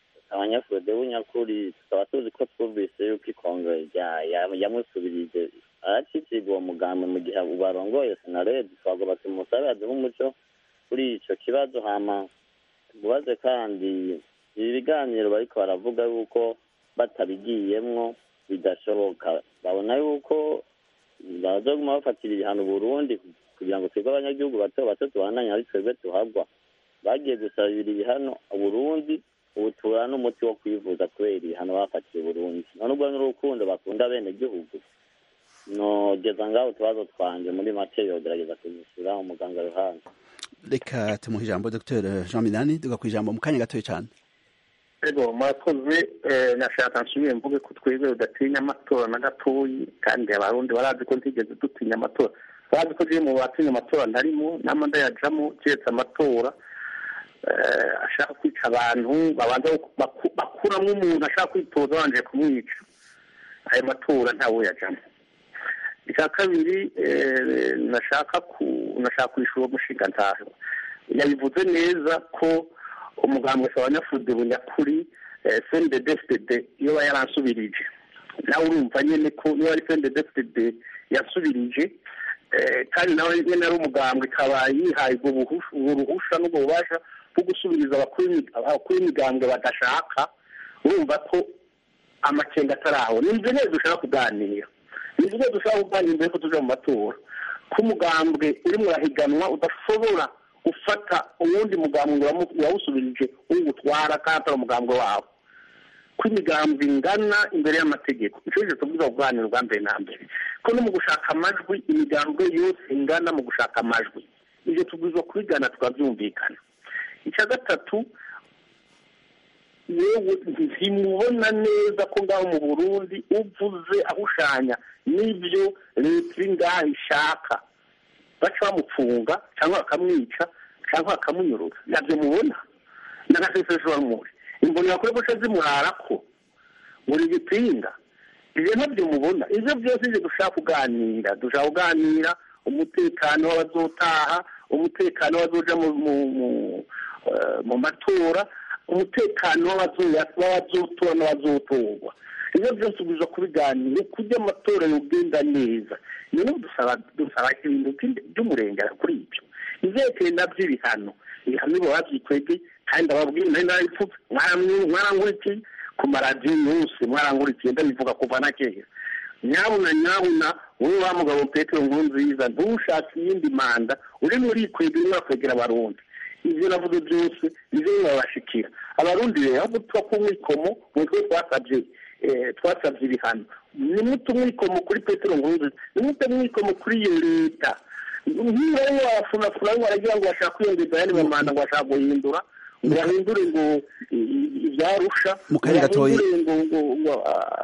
abanyafurode w'unyakuri tukaba tuzi ko twumvise yuko ikongere yamusubirije aracicibwa uwo mugambi mu gihe barongoye senarede twagoba tumusabe aduhe umuco kuri ico kibazo hama tumubaze kandi ibi biganiro bariko baravuga yuko batabigiyemwo bidashoboka babona yuko bazoguma bafatira ibihano Burundi kugira ngo twebwe abanyagihugu bato bato tubandanye ari twebwe tuhagwa bagiye gusabira ibihano Burundi ubu tubura n'umuti wo kwivuza kubera ibihano bafatiye Burundi none ubwo n'urukundo bakunda bene gihugu nogeza ngaho utubazo twanje muri make yogerageza kunyishyura umuganga ruhande reka tumuhe ijambo dr jean minani duga ku ijambo mu kanya gatoya cyane ego murakoze nashaka nsubire mvuge ko twebwe udatinya amatora na gatoyi kandi abarundi barazi ko ntigeze dutinya amatora barazi ko mu batinya amatora ntarimo nama ndayajamo keretse amatora ashaka kwica abantu babanza bakuramo umuntu ashaka kwitoza babanje kumwica ayo matora ntawe yajamo icya kabiri nashaka nashaka kwishyura umushinga ntaho yabivuze neza ko umugambwe wa nyafude bunyakuri sendedefide iyo aba yaransubirije nawe urumva nyine ko niba ari sendedefide yasubirije kandi nawe nyine ari umugambwe ikaba yihaye ubwo ruhusha n'ubwo bubasha bwo gusubiriza abakuru b'imigambwe badashaka urumva ko amakenga atari aho ni ibyo neza dushaka kuganira ni ibyo dushaka kuganira mbere ko tujya mu matora ko umugambwe urimo urahiganwa udashobora gufata uwundi mugambwe wawusubirije uwutwara kandi atari umugambwe wawe ko imigambwe ingana imbere y'amategeko icyo ngicyo tubwiza kuganira ubwa mbere na mbere ko no mu gushaka amajwi imigambwe yose ingana mu gushaka amajwi ibyo tubwiza kubigana tukabyumvikana icya gatatu yewe ntimubona neza ko ngaho mu burundi uvuze ahushanya n'ibyo leta iri ngaho ishaka baca bamupfunga cyangwa bakamwica cyangwa bakamunyuruza ntabyo mubona n'agaseseshwamuri imbonera kuri guca zimurara ko buri gipinga ibyo ntabyo mubona ibyo byose ibyo dushaka kuganira dushaka kuganira umutekano w'abazotaha umutekano w'abazoja mu matora umutekano w'abazotora n'abazotorwa ibyo byose ubiza kubiganira kujya amatora yogenda neza niyo dusaba ibintu by'umurengera kuri ibyo ivyerekeye navyo ibihano ibihano biba babyikwege kandi ababwira nari narabipfutse mwarangurikiye ku maradiyo yose mwarangurikiye ndabivuga kuva na kera nyabuna nyabuna wowe wa mugabo petero nkurunziza ntushake iyindi manda urimo urikwega urimo urakwegera abarundi ivyo navuze byose nivyo bibabashikira abarundi rero ahubwo tuba ku mwikomo mwitwe twasabye twasabye ibihano nimute umwikomo kuri petero nkurunziza nimute umwikomo kuri iyo leta nk'iyo rero wafunafuna baragira ngo bashaka kwiyongeza ayandi mamanda ngo bashaka guhindura ngo bahindure ngo ibyarusha mu kanya gatoya ngo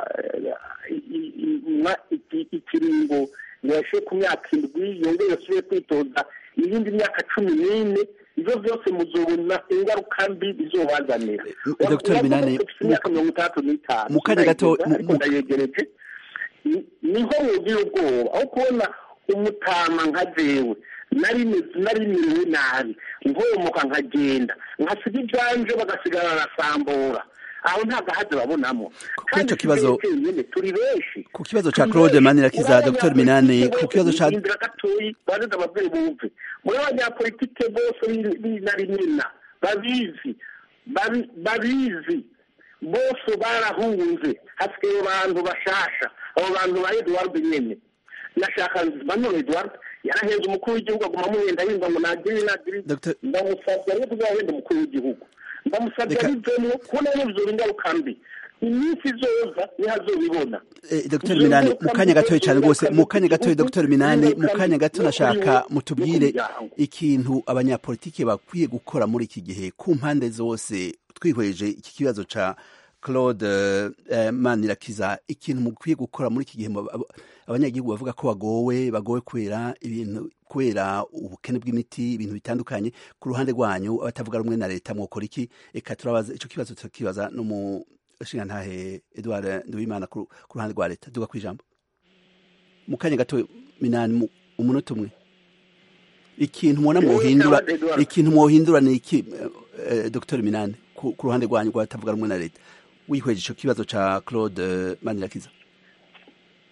ikiringo yashe ku myaka indwi yongere asubire kwitoza iyindi myaka cumi n'ine ibyo byose muzobona ingaruka mbi bizobazanira Dr. Minani imyaka mirongo itandatu n'itanu mu kanya gato ariko ndayegereje niho mugira ubwoba aho kubona umutama nka jewe nari nari miriwe nabi nkomoka nkagenda nkasiga ibyanje bagasigara barasambura aho nta gahazi babonamo kuri icyo kibazo turi benshi ku kibazo cya claude manirakiza dr minani ku kibazo cya indira gatoyi bazize ababyeyi bumve muri abanyapolitike bose b'inarimina babizi babizi bose barahunze hasigaye abantu bashasha abo bantu ba eduward nyene nashaka manuel eduward yarahenze umukuru w'igihugu aguma amuhenda yumva ngo nagire nagire ndamusabye ariko tuzahenda umukuru w'igihugu ndamusabye abivemo kubona yuzura ingaruka mbi iminsi izoza niho azobibona dr minani mu kanya gatoya cyane rwose mu kanya gatoya dr minani mu kanya gato nashaka mutubwire ikintu abanyapolitiki bakwiye gukora muri iki gihe ku mpande zose twihweje iki kibazo ca claude manirakiza ikintu mukwiye gukora muri iki gihe abanyagihugu bavuga ko bagowe bagowe kubera ibintu kubera ubukene bw'imiti ibintu bitandukanye ku ruhande rwanyu abatavuga rumwe na leta mwokora iki reka turabaza icyo kibazo turakibaza no mu nshingantahe edouard nduwimana ku ruhande rwa leta duga ku ijambo mu kanya gato minani umunota umwe ikintu mubona mwohindura ikintu mwohindura ni iki dr minani ku ruhande rwanyu rwatavuga rumwe na leta wihweje icyo kibazo cya claude manirakiza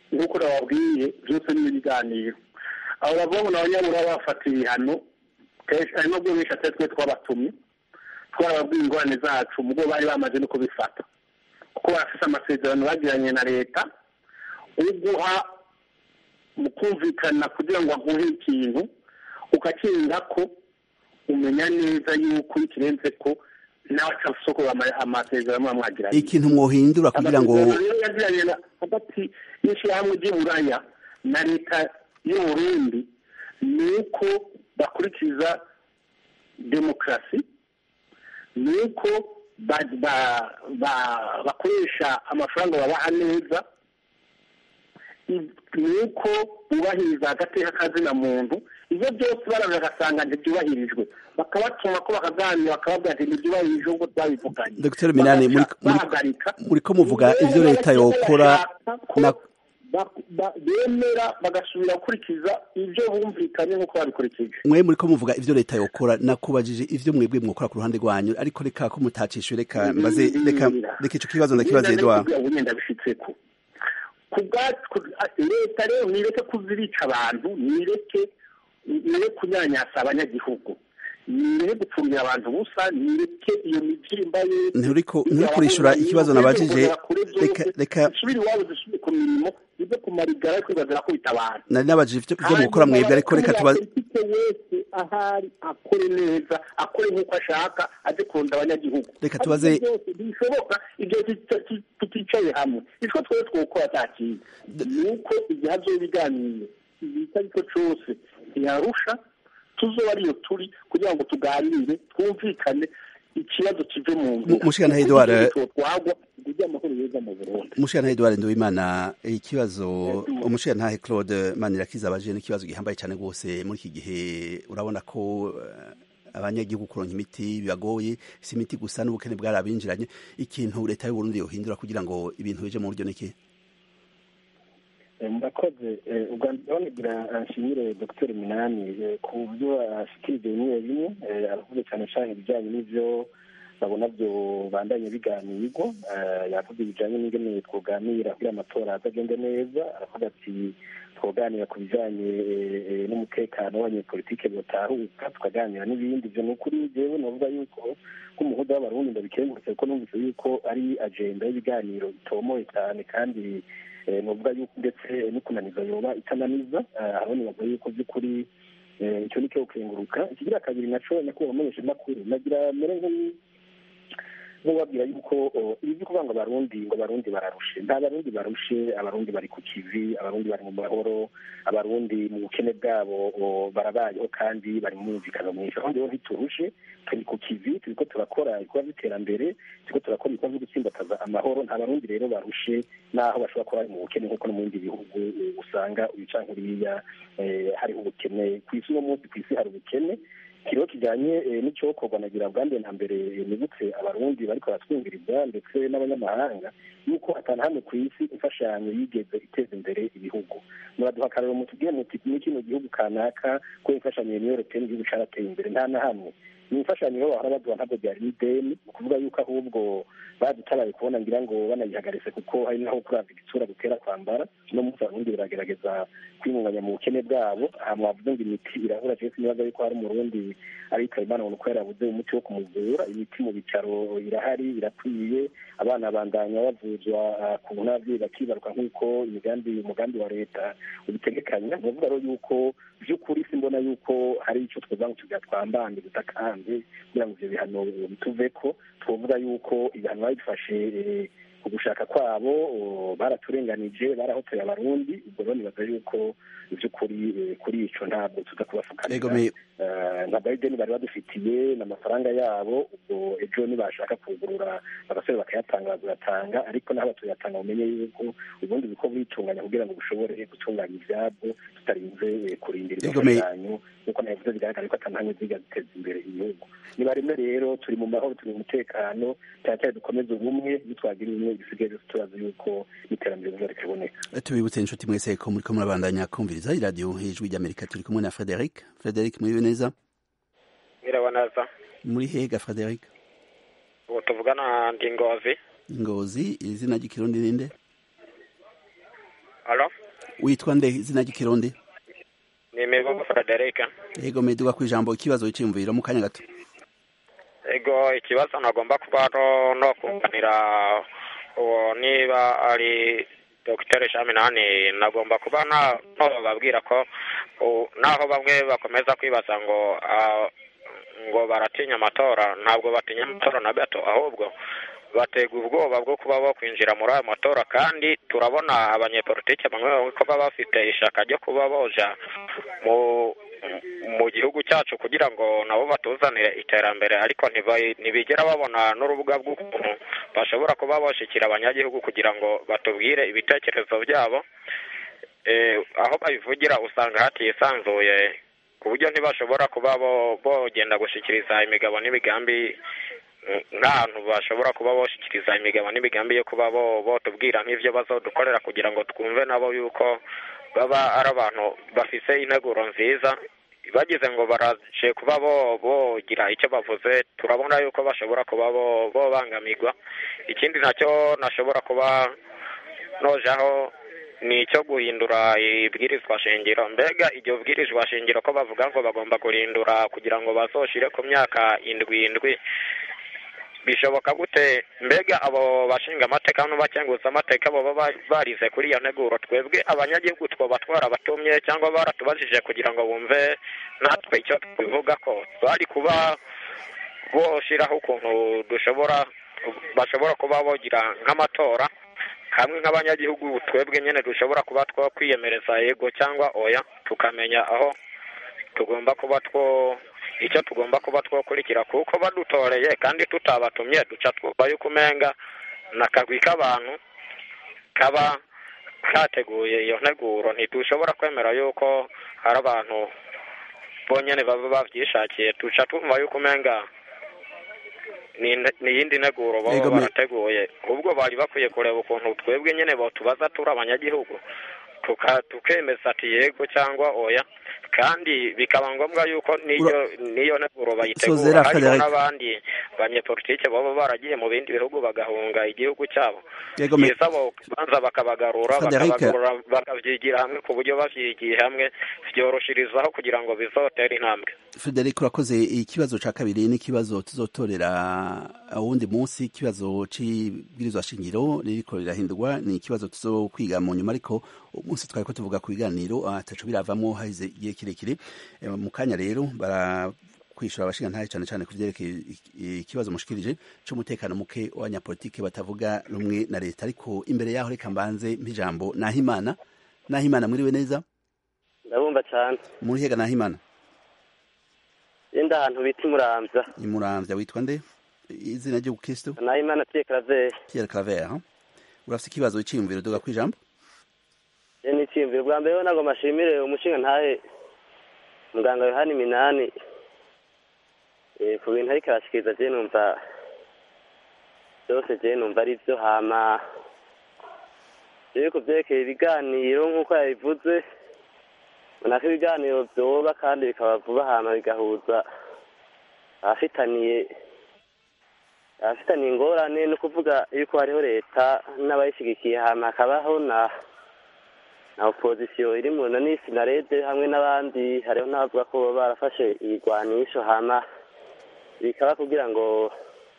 nk'uko nababwiye byose ni ibiganiro abo bavuga ngo abanyabura bafata ibihano kenshi hari nubwo benshi atari twe twabatumye twarababwiye ingorane zacu mu bwo bari bamaze no kubifata kuko barafite amasezerano bagiranye na leta uguha mu kumvikana kugira ngo aguhe ikintu ukakirinda ko umenya neza yuko iyo kirenze ko nawe atasoko amasezerano muba mwagiranye ikintu mwohindura kugira ngo amasezerano rero yagiranye na- hagati y'ishyirahamwe ry'uburaya na leta y'uburundi ni uko bakurikiza demokarasi ni uko ba- ba- ba- bakoresha amafaranga babaha neza i- ni uko bubahiriza agateka kazina muntu ibyo byose baraza bagasanga ntibyubahirijwe bakabatuma ko bakaganira bakababwira ati ntibyubahirijwe nk'uko twabivuganye Dr. Minani, muri- Bagaca muri- bahagarika muriko muvuga ivyo leta yokora na- ba- ba- bemera bagasubira gukurikiza ibyo bumvikanye nk'uko babikurikije mwe muriko muvuga ivyo leta yokora nakubajije ivyo mwebwe mwokora ku ruhande rwanyu ariko reka ko mutacishe reka mbaze reka reka ico kibazo ndakibaze Edouard ubu ndabishitseko ku bwacu leta rero nireke kuzirica abantu nireke nireke kunyanyasa abanyagihugu nireke gupfumira abantu ubusa nireke iyo mibyimba ye nturiko nturiko urishura ikibazo nabajije reka reka zisubire iwabo zisubire ku mirimo zive ku marigara ariko ibazira ko bitabana nari nabajije ivyo ivyo mukora mwebwe ariko reka tubaze politike wese ahari akore neza akore nk'uko ashaka aze kurunda abanyagihugu Reka tubaze- Ariko byose ntibishoboka igihe tuti- tuti- tuticaye hamwe icyo twese twokora nta kintu ni uko igihe hazoba ibiganiro igihe icyo ari cyo cyose ntiyarusha tuzoba ariyo turi kugira ngo tuganire twumvikane ikibazo kive mu Mu- Mushikana Edouard, twagwa kugira amahoro yeza mu burundi Mushana Edouard Nduwimana ikibazo umushirantahe Claude Manirakiza abaje n'ikibazo gihambaye cyane rwose muri iki gihe urabona ko eh, abanyagihugu kuronka imiti bibagoye si imiti gusa n'ubukene bwarabinjiranye ikintu leta y'u Burundi yohindura kugira ngo ibintu bije mu buryo niki Eh, murakoze Eh, ubwa mbere ngira nshimire dr minani eh, ku byo ashikirije bimwe bimwe Eh, aravuze cyane cyane ibijyanye n'ibyo babona byo bandanye biganirwa Eh, yavuze ibijyanye n'ingene twoganira kugira amatora azagende neza aravuga ati twoganira ku bijyanye eh, eh, n'umutekano w'abanyepolitike botahuka tukaganira n'ibindi ibyo ni ukuri jewe navuga yuko nk'umuhuza w'abarundi ndabikengurutse kuko numvise yuko ari agenda y'ibiganiro bitomoye cyane kandi eh, novuga yuko ndetse no kunaniza yoba itananiza eh, aho nibaza yuko by'ukuri eh, icyo ni cyo gukenguruka ikigira kabiri naco nyakubahwa umumenyesha makuru nagira mere nk'u- nk'ubabwira yuko o, ibi byo kuvuga ngo abarundi ngo abarundi bararushe nta barundi barushe abarundi bari ku kivi abarundi bari mu mahoro abarundi mu bukene bwabo o, barabayeho kandi bari mu mwumvikano mwinshi aho rero ntiturushe turi ku kivi turiko turakora ibikorwa by'iterambere turiko turakora ibikorwa byo gutsimbataza amahoro nta barundi rero barushe n'aho bashobora kuba bari mu bukene nk'uko no mu bindi bihugu eh, usanga ubica nkuriya eh, hariho ubukene ku isi uno munsi ku isi hari ubukene ikiriho kijyanye eh, n'icyokorwa nagira bwa mbere na mbere eh, nibutse abarundi bariko baratwumviriza ndetse n'abanyamahanga yuko atanu hamwe ku isi imfashanyo yigeze iteza imbere ibihugu muraduha akarero mutubwire muti muri kino gihugu kanaka ko imfashanyo yemewe europeni igihugu carateye imbere nta na hamwe ni imfashanyo rero bahora baduha ntabwo byari n'ideni ni ukuvuga yuko ahubwo badutabaye kubona ngira ngo banayihagaritse kuko hari naho kurava igitsura gutera kwambara no munsi abarundi baragerageza kwimunganya mu bukene bwabo aha mwavuze ngo imiti irabura jewe sinibaza yuko hari umurundi ariko imana ngo nuko yarabuze umuti wo kumuvura imiti mu bitaro irahari irakwiye abana bandanya bavuzwa ah, ku n'ababyeyi bakibaruka nk'uko imigambi umugambi wa leta ubitegekanya ni ukuvuga rero yuko by'ukuri simbona yuko hari icyo twovuga ngo tugira twambambe dutakambye kugira ngo ivyo bihano bituveko twovuga yuko ibihano babifashe eh, ku gushaka kwabo o, baraturenganije barahotoye abarundi ubwo rero nibaza yuko ivy'ukuri eh, kuri ico ntabwo tuza Ego kubafukanira me Eh, ntabwo ari ideni bari badufitiye n'amafaranga yabo ubwo ejo nibashaka kugurura agasore bakayatanga bazayatanga ariko n'aho batuyatanga mumenye yuko ubundi biko bitunganya kugira ngo bushobore gutunganya ivyabwo tutarinze eh, kurindira Ego me- imfashanyo nk'uko nabivuze bigaragara ko atantamwe ziga ziteza imbere igihugu niba rimwe rero turi mu mahoro turi mu mutekano cyane dukomeze ubumwe nitwagira ubumwe bisigaye byose turazi yuko n'iterambere riza rikaboneka tubibutse inshuti mwese ko muriko murabandanya kumviriza iradiyo ijwi ry'amerika turi kumwe na Frederic Frederic muriwe neza mwiriwe neza muri hega Frederic ubu tuvugana ndi ngozi Ngozi izina ry'ikirundi ninde alo witwa nde izina ry'ikirundi ni mivugo frederic yego meduga ku ijambo ikibazo cyiyumviro mu kanya gato ego ikibazo nagomba kuba no no kunganira uwo niba ari dogiteri shaminani nagomba kuba na no bababwira ko u- naho bamwe bakomeza kwibaza ngo ah, ngo baratinya amatora ntabwo batinya amatora na gato ahubwo batega ubwoba bwo kuba bo kwinjira muri ayo matora kandi turabona abanyepolitike bamwe bamwe ko baba bafite ishaka ryo kuba boja mu mu gihugu cyacu kugira ngo nabo batuzanire iterambere ariko ntiba- ntibigera babona n'urubuga rw'ukuntu bashobora kuba bashikira abanyagihugu kugira ngo batubwire ibitekerezo byabo Eh, aho babivugira usanga hatisanzuye ku buryo ntibashobora kuba bo- bogenda gushikiriza imigabo n'imigambi mm, nk'ahantu bashobora kuba boshikiriza imigabo n'imigambi yo kuba bo botubwira nk'ivyo bazodukorera kugira ngo twumve nabo yuko baba ari abantu bafise integuro nziza bagize ngo baraje kuba bo bogira icyo bavuze turabona yuko bashobora kuba bo bobangamirwa ikindi nacyo nashobora kuba nojaho ni icyo guhindura ibwirizwa shingiro mbega iryo bwirizwa shingiro ko bavuga ngo bagomba guhindura kugira ngo bazoshire ku myaka indwi indwi bishoboka gute mbega abo bashinga amateka n'abakenguza amateka baba ba- barize kuri iyo nteguro twebwe abanyagihugu twoba twarabatumye cyangwa baratubajije kugira ngo bumve natwe icyo tubivuga ko bari kuba boshiraho ukuntu dushobora bashobora kuba bogira nk'amatora hamwe nk'abanyagihugu twebwe nyine dushobora kuba two kwiyemereza yego cyangwa oya tukamenya aho tugomba kuba two icyo tugomba kuba twokurikira kuko badutoreye kandi tutabatumye duca twumva yuko umenga n'akagwi k'abantu kaba kateguye iyo nteguro ntidushobora kwemera yuko hari abantu bonyine baba babyishakiye duca twumva yuko umenga ni inte- ni iyindi nteguro baba Yego, me- barateguye ubwo bari bakwiye kureba ukuntu twebwe nyine botubaza turi abanyagihugu tuka- tukemeza ati yego cyangwa oya kandi bikaba ngombwa yuko n'iyo n'iyo nteguro bayitegura Sozera hariho Frederic. n'abandi banyepolitike baba baragiye mu bindi bihugu bagahunga igihugu cyabo Yego, me- byiza bo banza bakabagarura Frederic. bakabagarura bakabyigira hamwe ku buryo bavyigiye hamwe byoroshirizaho kugira ngo bizotere intambwe Frederic urakoze ikibazo ca kabiri n'ikibazo tuzotorera wundi munsi ikibazo c'ibwirizwa shingiro ririko rirahindurwa ni ikibazo tuzokwiga mu nyuma ariko umunsi twari ko tuvuga ku biganiro ataco biravamwo haheze igihe kirekire Eh, mu kanya rero bara kwishura abashinga ntahe cane cane kuvyerekeye iki- ikibazo mushikirije c'umutekano muke w'abanyapolitike batavuga rumwe na leta ariko imbere yaho reka mbanze mpijambo nahimana nahimana mwiriwe neza ndabumva cyane muri hega nahimana yenda ahantu bita imuramvya imuramvya witwa nde izina ry'ubukristo naho imana tiye karaveri Pierre Claver huh? urafise ikibazo c'iyumviro duga kwijambo ye n'iciyumviro bwa mbere ho ntabwo mashimire umushinga ntahe muganga yohani minani eh, ku bintu ariko arashikiriza je numva byose je numva ari byo hama jewe ku vyerekeye ibiganiro nk'uko yabivuze mbona ko ibiganiro vyoba kandi bikaba vuba hama bigahuza abafitaniye abafitaniye ingorane ni ukuvuga yuko hariho leta n'abayishigikiye hama hakabaho na na opozisiyo iri mu na sinarede hamwe n'abandi hariho n'abavuga ko baba barafashe ibigwanisho hama bikaba kugira ngo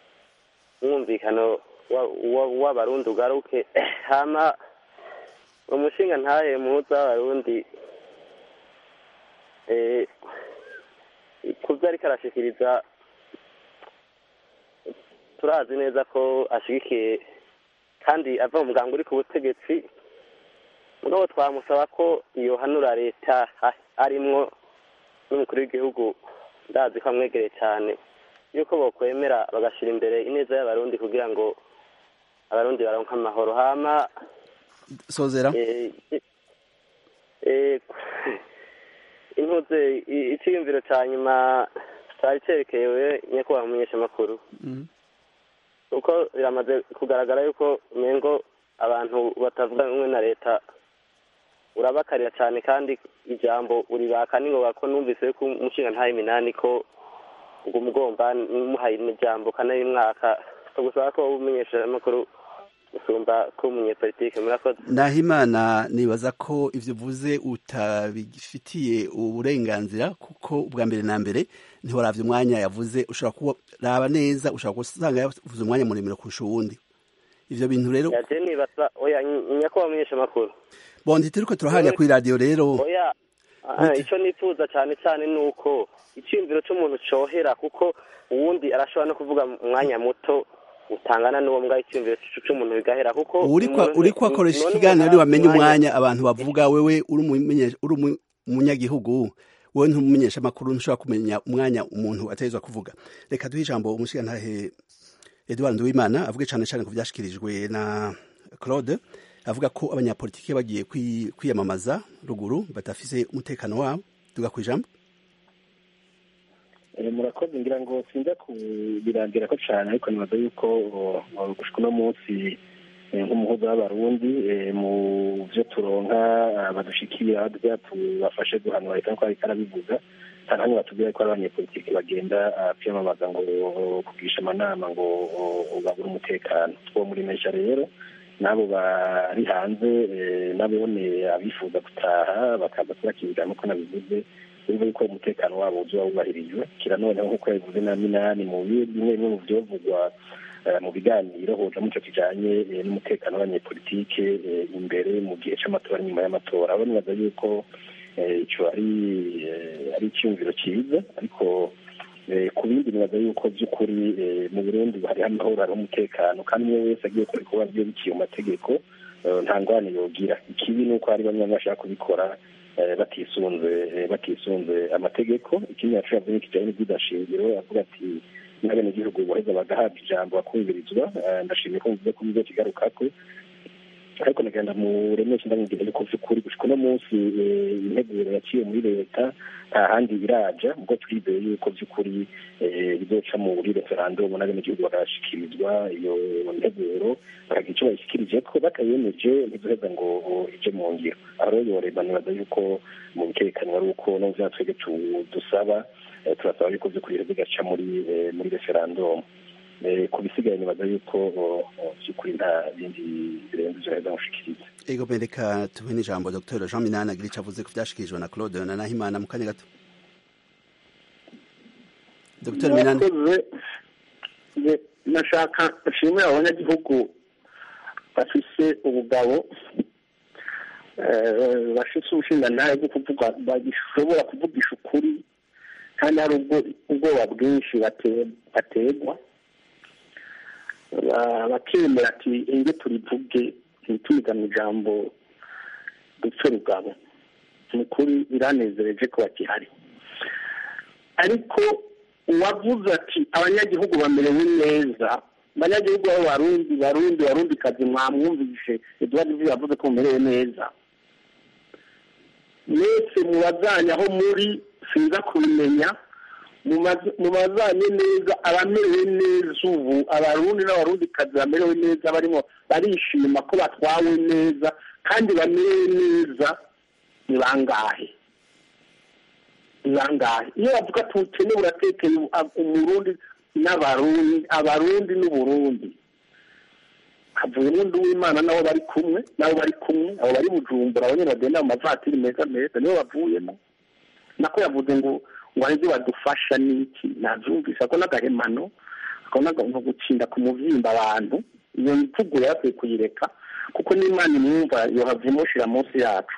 umwumvikano wa- wa- w'abarundi ugaruke hama umushinga ntahe muhuza w'abarundi eh, ku byo ariko arashikiriza turazi neza ko ashigikiye kandi ava mu muganga uri ku butegetsi mugabo twamusaba ko iyo hanura leta ha- arimwo n'umukuru w'igihugu ndazi ko amwegereye cyane yuko bokwemera bagashira imbere ineza y'abarundi kugira ngo abarundi baronke amahoro hama sozera eh, eh, intuze i- iciyumviro ca nyuma cari cerekewe nyakubahwa umumenyeshamakuru Mhm. kuko biramaze kugaragara yuko umengo abantu batavuga rumwe na leta urabakarira cyane kandi ijambo uribaka ningoga ko numvise ko umushinga ntaye iminani ko ngo umugomba muhaye ijambo kane y'umwaka gusaba ko umenyesha amakuru gusumba ko umunyepolitike murakoze nahimana nibaza ko ivyo uvuze utabifitiye uburenganzira kuko ubwa mbere na mbere ntiwaravye umwanya yavuze ushobora kuraba neza ushobora gusanga yavuze umwanya muremure kurusha uwundi ivyo bintu rero yaje nibaza oya nyakubahwa mumenyesha amakuru bondi turiko turahanya kuri radiyo rero oya ah, ico nifuza cane cane ni uko iciyumviro c'umuntu cohera kuko uwundi arashobora no kuvuga umwanya muto utangana n'uwo mbwa iciyumviro c'umuntu bigahera kuko uriko akoresha ikiganiro ntiwamenye umwanya abantu bavuga wewe uri umumenye- uri umu- umunyagihugu wowe ntumumenyesha amakuru ntushobora kumenya umwanya umuntu ategerezwa kuvuga reka duhe ijambo umushigantahe edouard nduwimana avuge cane cane ku vyashikirijwe na claude avuga ko abanyapolitike bagiye kwi- kwiyamamaza ruguru badafise umutekano wabo tuga kwijambo Eh, murakoze ngira ngo sinza kubirangira ko cyane ariko nibaza yuko uh, gushika uno munsi eh, nk'umuhuza w'abarundi eh, mu vyo turonka ah, badushikira badya tubafashe guhanura leta nkuko ariko arabivuga nta namwe batubwira ko ari abanyepolitiki bagenda ah, kwiyamamaza ngo oh, kugisha amanama ngo oh, babure umutekano two muri mesha rero n'abo bari hanze eh, nabone abifuza gutaha bakaza kubakirira nk'uko nabivuze urumva yuko umutekano wabo uzuba wubahirijwe kira noneho nk'uko yabivuze na minani mu bimwe bimwe mu vyovugwa eh, mu biganiro hoja muco kijanye eh, n'umutekano w'abanyepolitike eh, imbere mu gihe c'amatora n'inyuma y'amatora abo nibaza yuko eh, ico ari eh, ari icyumviro cyiza ariko eh, ku bindi nibaza yuko by'ukuri eh, mu burundi hariho amahoro hariho umutekano kandi umwe wese agiye gukora ibikorwa vyo biciye mu mategeko eh, nta ngwane yogira ikibi ni uko hari bamwe bamwe bashaka kubikora eh, batisunze eh, batisunze amategeko ikindi yacu yavuze ni kijanye n'ivyidashingiro avuga ati n'abenegihugu boheza bagahabwa ijambo bakumvirizwa Eh, ndashimiye ko mvuze ko muzokigarukako ariko nagenda muremesha ndamubwira yuko vy'ukuri gushika uno munsi eh, integuro yaciye muri leta nta handi iraja ubwo twizeye yuko vy'ukuri eh, bizoca muri referandumu n'abenegihugu bagashikirizwa iyo nteguro bakagira ico bayishikirijeko batayemeje ntizoheza ngo ije mu ngiro aho rero yoreba nibaza yuko mu bikerekano ari uko no vya twebwe tu- dusaba eh, turasaba yuko vy'ukuri rero bigaca muri eh, muri referandumu Eh, ku bisigaye nibaza yuko oh, oh, vy'ukuri nta bindi birenze ivyo heza gushikiriza ego reka tuhe n'ijambo dr jean minani agira ico avuze ku vyashikirijwe na claude na nahimana mu kanya gato dr minani murakoze Nge- nashaka nshimire abanyagihugu bafise ubugabo eh, bafise ubushingantahe bwo kuvuga bashobora kuvugisha ukuri kandi hari ubwo ubwoba bwinshi bate- bategwa Ba- bakemera ati inge turivuge ntituyigane ijambo dupfe rugabo ni ukuri biranezereje ko bakihari ariko uwavuze ati abanyagihugu bamerewe neza abanyagihugu babo barundi barundi barundi kazi mwamwumvishe eduard ivyo yavuze ko mumerewe neza mwese mubazanye aho muri sinza kubimenya mumaze- mubazanye neza abamerewe neza ubu abarundi n'abarundi kazi bamerewe neza barimo barishima ko batwawe neza kandi bamerewe neza ni bangahe ni bangahe iyo bavuga ati ubukene buratekeye u- umurundi n'abarundi abarundi n'uburundi havuyemo undi w'imana nabo bari kumwe nabo bari kumwe abo bari bujumbura abo nyine bagenda mu mavatiri meza meza nibo bavuyemo nako yavuze ngo ngo hari ibyo badufasha n'iki nabyumvise ako n'agahemano ako n'agantu gukinda ku muvyimba abantu iyo mvugo rero bakwiye kuyireka kuko n'imana imwumva yohava imushira munsi yacu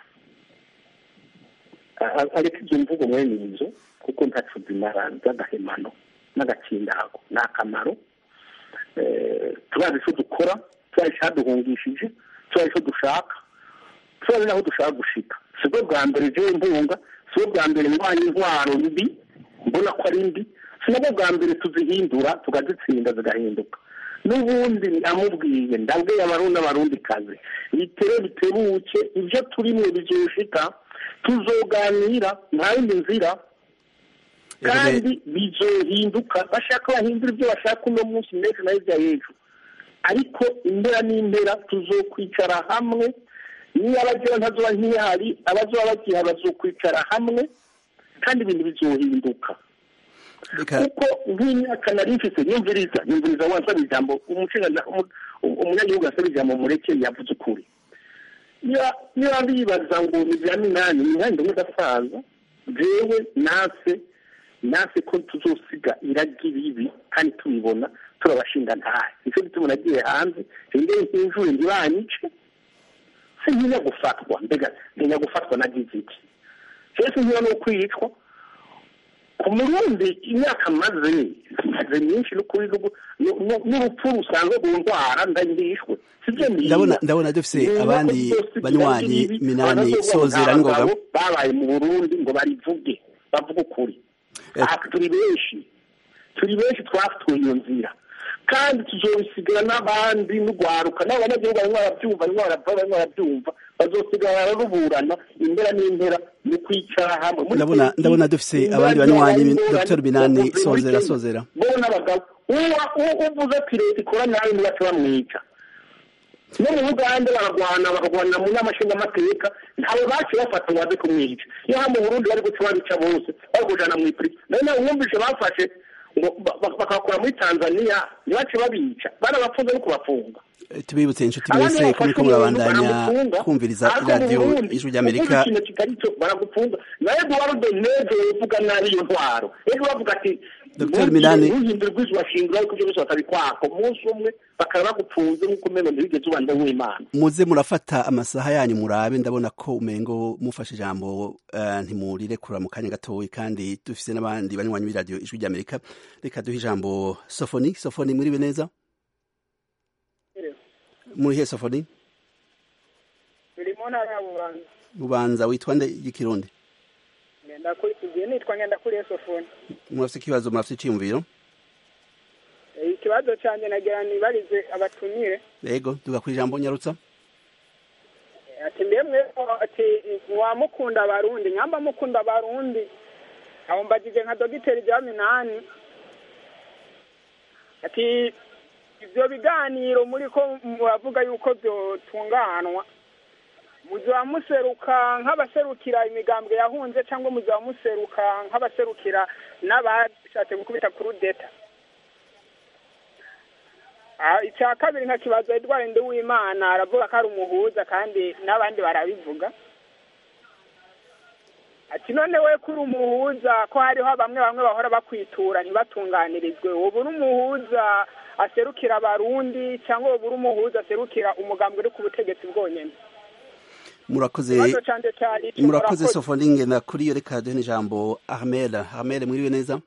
A- ariko izo mvugo mwene izo kuko ntaco zimara z'agahemano n'agakindago ni akamaro Eh, turazi icyo dukora turazi icyaduhungishije turazi icyo dushaka turazi n'aho dushaka gushika si bwo bwa mbere jewe mpunga si bwo bwa mbere ndwanya intwaro mbi mbona ko ari mbi si nabwo bwa mbere tuzihindura tukazitsinda zigahinduka n'ubundi amubwiye ndabwiye abarundi n'abarundi kazi bitere bitebuke ibyo turimwe bizoshika tuzoganira nta yindi nzira kandi bizohinduka bashaka bahindura ibyo bashaka uno munsi n'ejo na hirya y'ejo ariko impera n'impera tuzokwicara hamwe niyo abagira ntazoba nk'ihari abazoba bagiha bazokwicara hamwe kandi ibintu bizohinduka reka kuko nk'imyaka nari mfise yumviriza yumviriza wansaba ijambo umushinga umunyagihugu asaba ijambo mureke yavuze ukuri niba bibaza ngo ni bya minani minani ndumwe udasaza jewe nase nase ko tuzosiga iragi bibi kandi tubibona turabashinga ntahe nicyo gituma nagiye hanze rero nk'injure ntibanyice se ntinya gufatwa mbega ntinya gufatwa nagize iki rero sintinya no kwicwa ku murundi imyaka maze maze myinshi n'ukuri n'urupfu rusanzwe ku ndwara ndandishwe ndabona ndabona dufise abandi banywanyi minani sozera n'ingoga babaye mu burundi ngo barivuge bavuge ukuri turi benshi turi benshi twafituye iyo nzira kandi tuzobisigara n'abandi n'urwaruka n'abo banyagihugu barimo barabyumva barimo barava barimo barabyumva bazosigara ruburana impera n'impera mu kwicara hamwe ndabona ndabona dufise abandi banywanyi dr binani sozera sozera bo n'abagabo uvuze ati leta ikora nabi ntibace bamwica no mu bugande baragwana bakagwana mu nama nshingamateka ntawe bace bafata ngo baze kumwica iyo ha mu burundi bari guca babica bose bari kujana mu ipuri nayo nawe wumvise bafashe bakakora muri tanzania ntibace babica barabapfunze no kubafunga tubibutse inshuti mwese ko muriko murabandanya kumviriza iradiyo ijwi ry'amerika ikintu kitari cyo baragufunga na eduardo neze uvuga nabi iyo ntwaro ejo bavuga ati Dr. Minani uhindura ubwiza bashingura ariko ibyo byose batabikwaka umunsi umwe bakaba bagupfunze nk'uko umenya ntibigeze ubanda w'imana muze murafata amasaha yanyu murabe ndabona ko umengo mufashe ijambo uh, ntimurirekura mu kanya gatoyi kandi dufise n'abandi banywanyi b'iradiyo ijwi ry'amerika reka duhe ijambo sofoni sofoni muribe neza murihe sofoni turi mu ntara ya bubanza bubanza witwa nde y'ikirundi ndakurikiye nitwa ngendakuriye sofoni murafite ikibazo murafite iciyumviro ikibazo cyanjye nagira nibarize abatumire yego tuga ku ijambo nyarutsa ati mbemwe ati mwamukunda abarundi nyamba mukunda abarundi aho mbagije nka dogiteri rya minani ati ibyo biganiro muri ko muravuga yuko byotunganwa muzaba museruka nk'abaserukira imigambwe yahunze cyangwa muzaba museruka nk'abaserukira n'abashatse gukubita kuri deta icya kabiri nka kibazo edward nduwimana aravuga ko ari umuhuza kandi n'abandi barabivuga ati none we kuri umuhuza ko hariho bamwe bamwe bahora bakwitura ntibatunganirizwe ubu uri umuhuza aserukira abarundi cyangwa ubu uri umuhuza aserukira umugambwe uri ku butegetsi bwonyine murakoze murakoze sofoninge na kuri iyo reka duhe n'ijambo armel armel mwiriwe neza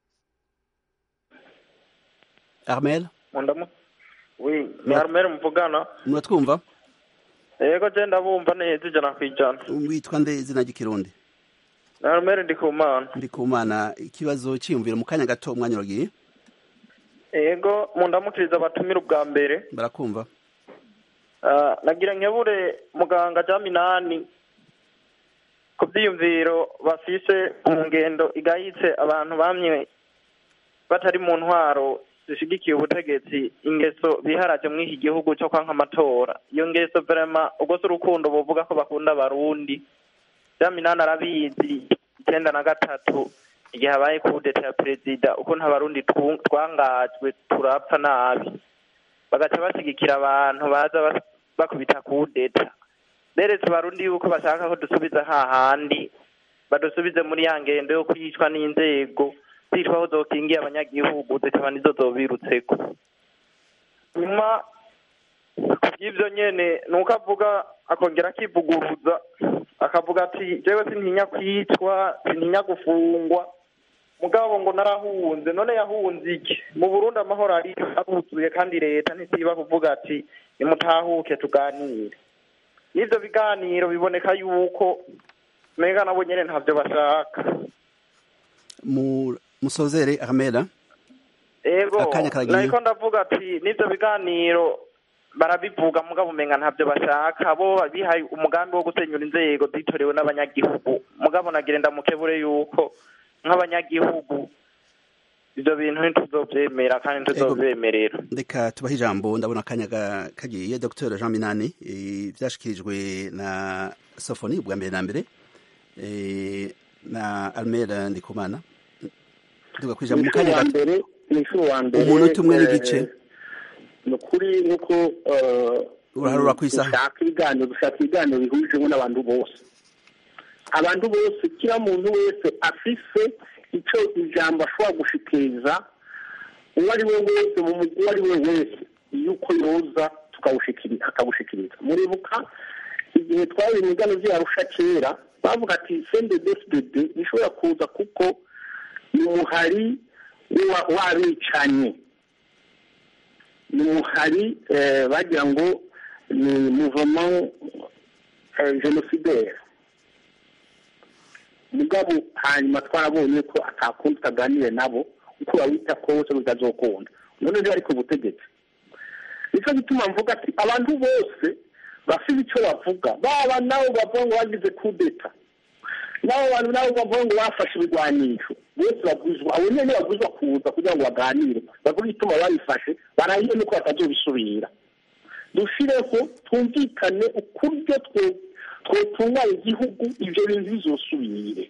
armel wi ni armel muvugana muratwumva yego je ndabumva neza ijana ku ijana witwa nde izina ry'ikirundi ni armel ndikumana ndikumana ikibazo cyiyumvira mu kanya gato umwanya uragiye yego mundamukiriza abatumira ubwa mbere barakumva nagira nkebure muganga jya minani ku byiyumviro bafise mu ngendo igayitse abantu bamye batari mu ntwaro zishigikiye ubutegetsi ingeso biharaje muri iki gihugu cyo kwanka amatora iyo ngeso verema ubwo si urukundo buvuga ko bakunda abarundi jya minani arabizi icyenda na gatatu igihe habaye kudeta ya perezida uko nta barundi twangajwe turapfa nabi bagaca bashyigikira abantu baza bakubita kudeta beretse abarundi yuko bashaka ko dusubiza hahandi badusubize muri ya ngendo yo kwicwa n'inzego zitwa aho zokingiye abanyagihugu zikaba nizo zobirutseko nyuma ku by'ibyo nyene ni uko avuga akongera akivuguruza akavuga ati jewe sintinya kwicwa sintinya gufungwa mugabo ngo narahunze none yahunze iki mu burundi amahoro ari aruzuye kandi leta ntisiba kuvuga ati nimutahuke tuganire n'ivyo biganiro biboneka yuko menga nabo nyene ntavyo bashaka musozere armela ego nariko ndavuga ati n'ivyo biganiro barabivuga mugabo umenga ntavyo bashaka bo bihaye umugambi wo gusenyura inzego zitorewe n'abanyagihugu mugabo nagira ndamukebure yuko nk'abanyagihugu ivyo bintu ntituzovyemera kandi ntituzovemerera reka tubahe ijambo ndabona akanya kagiye dr jean minani vyashikirijwe na sofoni ubwa mbere na mbere na almera ndikumana tuga kwijambo mu kanya gato umunota umwe n'igice by'ukuri nk'uko eh, Uraharura ku isaha. dushaka ibiganiro dushaka ibiganiro bihujemo n'abantu bose abantu bose kila muntu wese afise icyo ijambo ashobora gushikiriza uwo ari we wese mu mugwi uwo ari we wese yuko yoza tukawushikiri- akawushikiriza muribuka igihe twari imigano vyarusha kera bavuga ati cnddsdd nishobora kuza kuko ni umuhari wa- w'abicanye ni umuhari eh, bagira ngo ni mouvement eh, génocidaire mugabo hanyuma twarabonye ko atakundi utaganire nabo uko bawita kose bitazokunda none rero ari ku butegetsi nicyo gituma mvuga ati abantu bose bafite icyo bavuga baba nabo bavuga ngo bagize kudeta nabo bantu nabo bavuga ngo bafashe ibigwanisho bose baguzwa abo nyine baguzwa kuza kugira ngo baganire bavuge ituma babifashe barahiye nuko batazobisubira dushireho twumvikane ukuryo twe twotunganya igihugu ibyo bintu bizosubire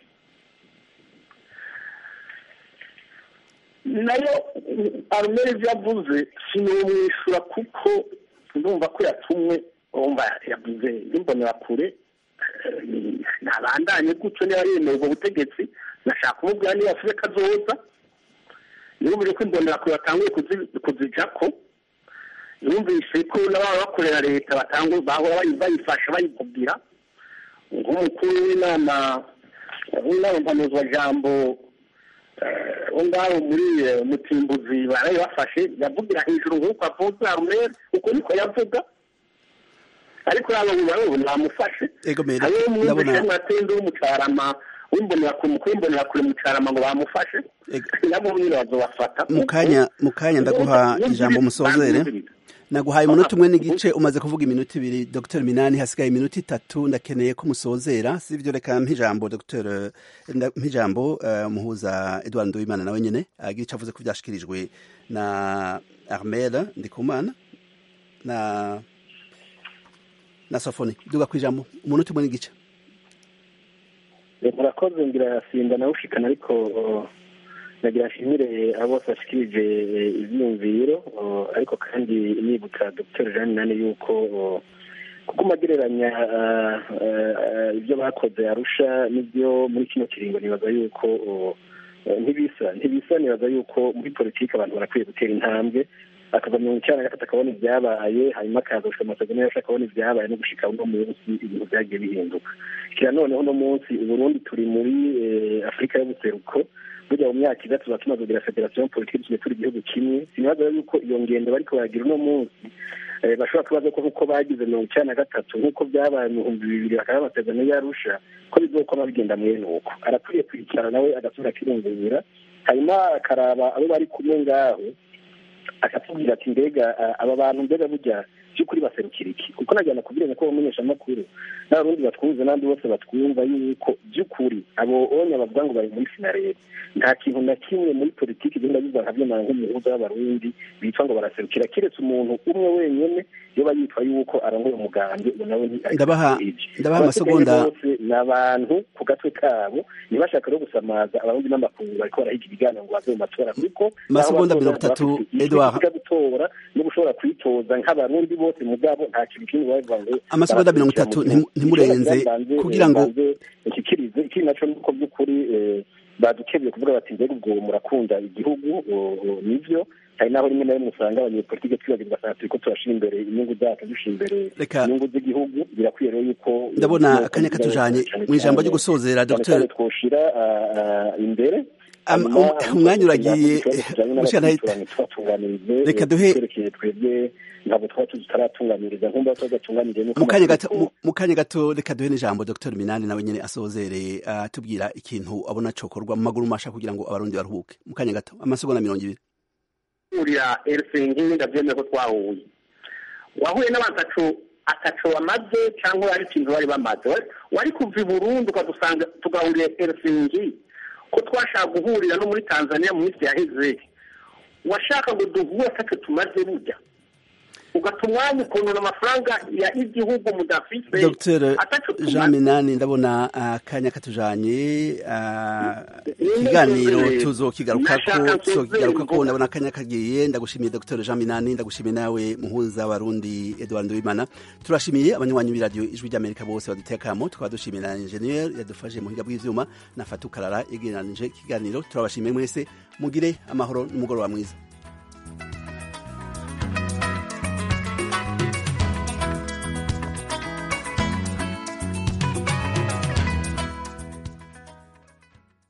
nayo arumeri ibyo yavuze sinumwishyura kuko ndumva ko yatumwe wumva yavuze n'imbonerakure ntabandanye gutyo niba yemeye ubwo butegetsi nashaka kumubwira niba afite kazoza yumvire ko imbonerakure batanguye kuzijako yumvise ko n'ababa bakorera leta batanguye bahora bayifasha bayikubwira nk'umukuru w'inama w'inama mpanuzwajambo wo ngaho muri mutimbuzi barabibafashe yavugira hejuru nk'uko avuze arumeri uko niko yavuga ariko yaba ubu namufashe hariho umwumvishe mwatende w'umucarama w'imbonerakure umukuru w'imbonerakure mucarama ngo bamufashe nabo nyine bazobafata mu kanya mu kanya ndaguha ijambo musozere naguhaye umunota umwe n'igice umaze kuvuga iminota ibiri dr minani hasigaye iminota itatu ndakeneye ko musozera si byo reka mpijambo dr mpijambo umuhuza edouard nduwimana nawe nyine agira icyo avuze ko byashyikirijwe na armel ndikumana na na sofoni duga ku ijambo umunota umwe n'igice murakoze ngira simba nawe ushikana ariko nagira nshimire abo bose bashikirije ibyiyumviro ariko kandi nibutsa dr jean nani yuko kuko magereranya ibyo bakoze arusha n'ibyo muri kino kiringo nibaza yuko ntibisa ntibisa nibaza yuko muri politiki abantu barakwiye gutera intambwe akava mirongo icyenda na gatatu akabona ibyabaye hanyuma akaza gushika amasezerano yose akabona ibyabaye no gushika uno munsi ibintu byagiye bihinduka kira noneho uno munsi uburundi turi muri afurika y'ubuseruko burya mu myaka itatu tuba tumaze kugira federasiyo politiki tugiye turi igihugu kimwe sinibaza yuko iyo ngendo bariko baragira uno munsi bashobora kubaza ko nk'uko bagize mirongo icyenda na gatatu nk'uko byabaye mu bihumbi bibiri bakaba amasezerano yarusha ko bizokoma bigenda mwene uko arakwiye kwicara nawe agasubira akirungurira hanyuma akaraba abo bari kumwe ngaho akatubwira ati mbega aba bantu mbega burya by'ukuri baserukira iki kuko najyana kubwira ko bamenyesha amakuru n'abarundi batwumva n'abandi bose batwumva yuko by'ukuri abo onya bavuga ngo bari muri sinarebe nta kintu na kimwe muri politiki igenda biva nka byemana nk'umuhuza w'abarundi bitwa ngo baraserukira keretse umuntu umwe wenyine yoba yitwa yuko arongoye umugambi ubu nawe ndabaha ndabaha amasegonda ni abantu ku gatwe kabo ntibashaka no gusamaza abarundi n'amakungu bariko barahiga ibiganiro ngo bave mu matora kuko amasegonda mirongo itatu edouard gutora no gushobora kwitoza nk'abarundi bose mugabo nta kintu kimwe bavuga ngo amasegonda mirongo itatu ntimurenze kugira ngo nshyikirize ikindi naco nuko by'ukuri badukebye kuvuga bati mbega ubwo murakunda igihugu nivyo hari naho rimwe na rimwe usanga abanyepolitike twibagirwa sana turiko turashira imbere inyungu zacu dushira imbere inyungu z'igihugu birakwiye rero yuko ndabona akanya katujanye mu ijambo ryo gusozera dr twoshira imbere umwanya uragiye reka duhe twebwe ntabwo twaba tuzi tutaratunganiriza nkumva tugatunganiriye mu kanya gato reka duhe n'ijambo dr minani nawe nyine asozere atubwira ikintu abona cokorwa mu maguru masha kugira ngo abarundi baruhuke mu kanya gato amasegonda mirongo ibiri urira elsingi ndabyemeye ko twahuye wahuye n'abantu ataco ataco bamaze cyangwa hari ikintu bari bamaze wari kuva i burundi ukadusanga tugahurira elsingi ko twashaka guhurira no muri tanzania mu minsi yaheze washaka ngo duhure atacyo tumaze burya ugata umwanya ukuntu amafaranga ya igihugu mudafise dr ataco tuma- jean minani ndabona akanya katujanye ah, ikiganiro Nashaka tuzokigarukako nsozere tuzokigarukako mvuga. ndabona akanya kagiye ndagushimiye dr jean minani ndagushimiye nawe muhuza warundi edward nduwimana turashimiye abanywanyi b'iradiyo ijwi ry'amerika bose baduteye akamo tukaba dushimiye na ingenieur yadufashije mu buhinga bw'ivyuma na fatu karara yegeranije ikiganiro turabashimiye mwese mugire amahoro n'umugoroba mwiza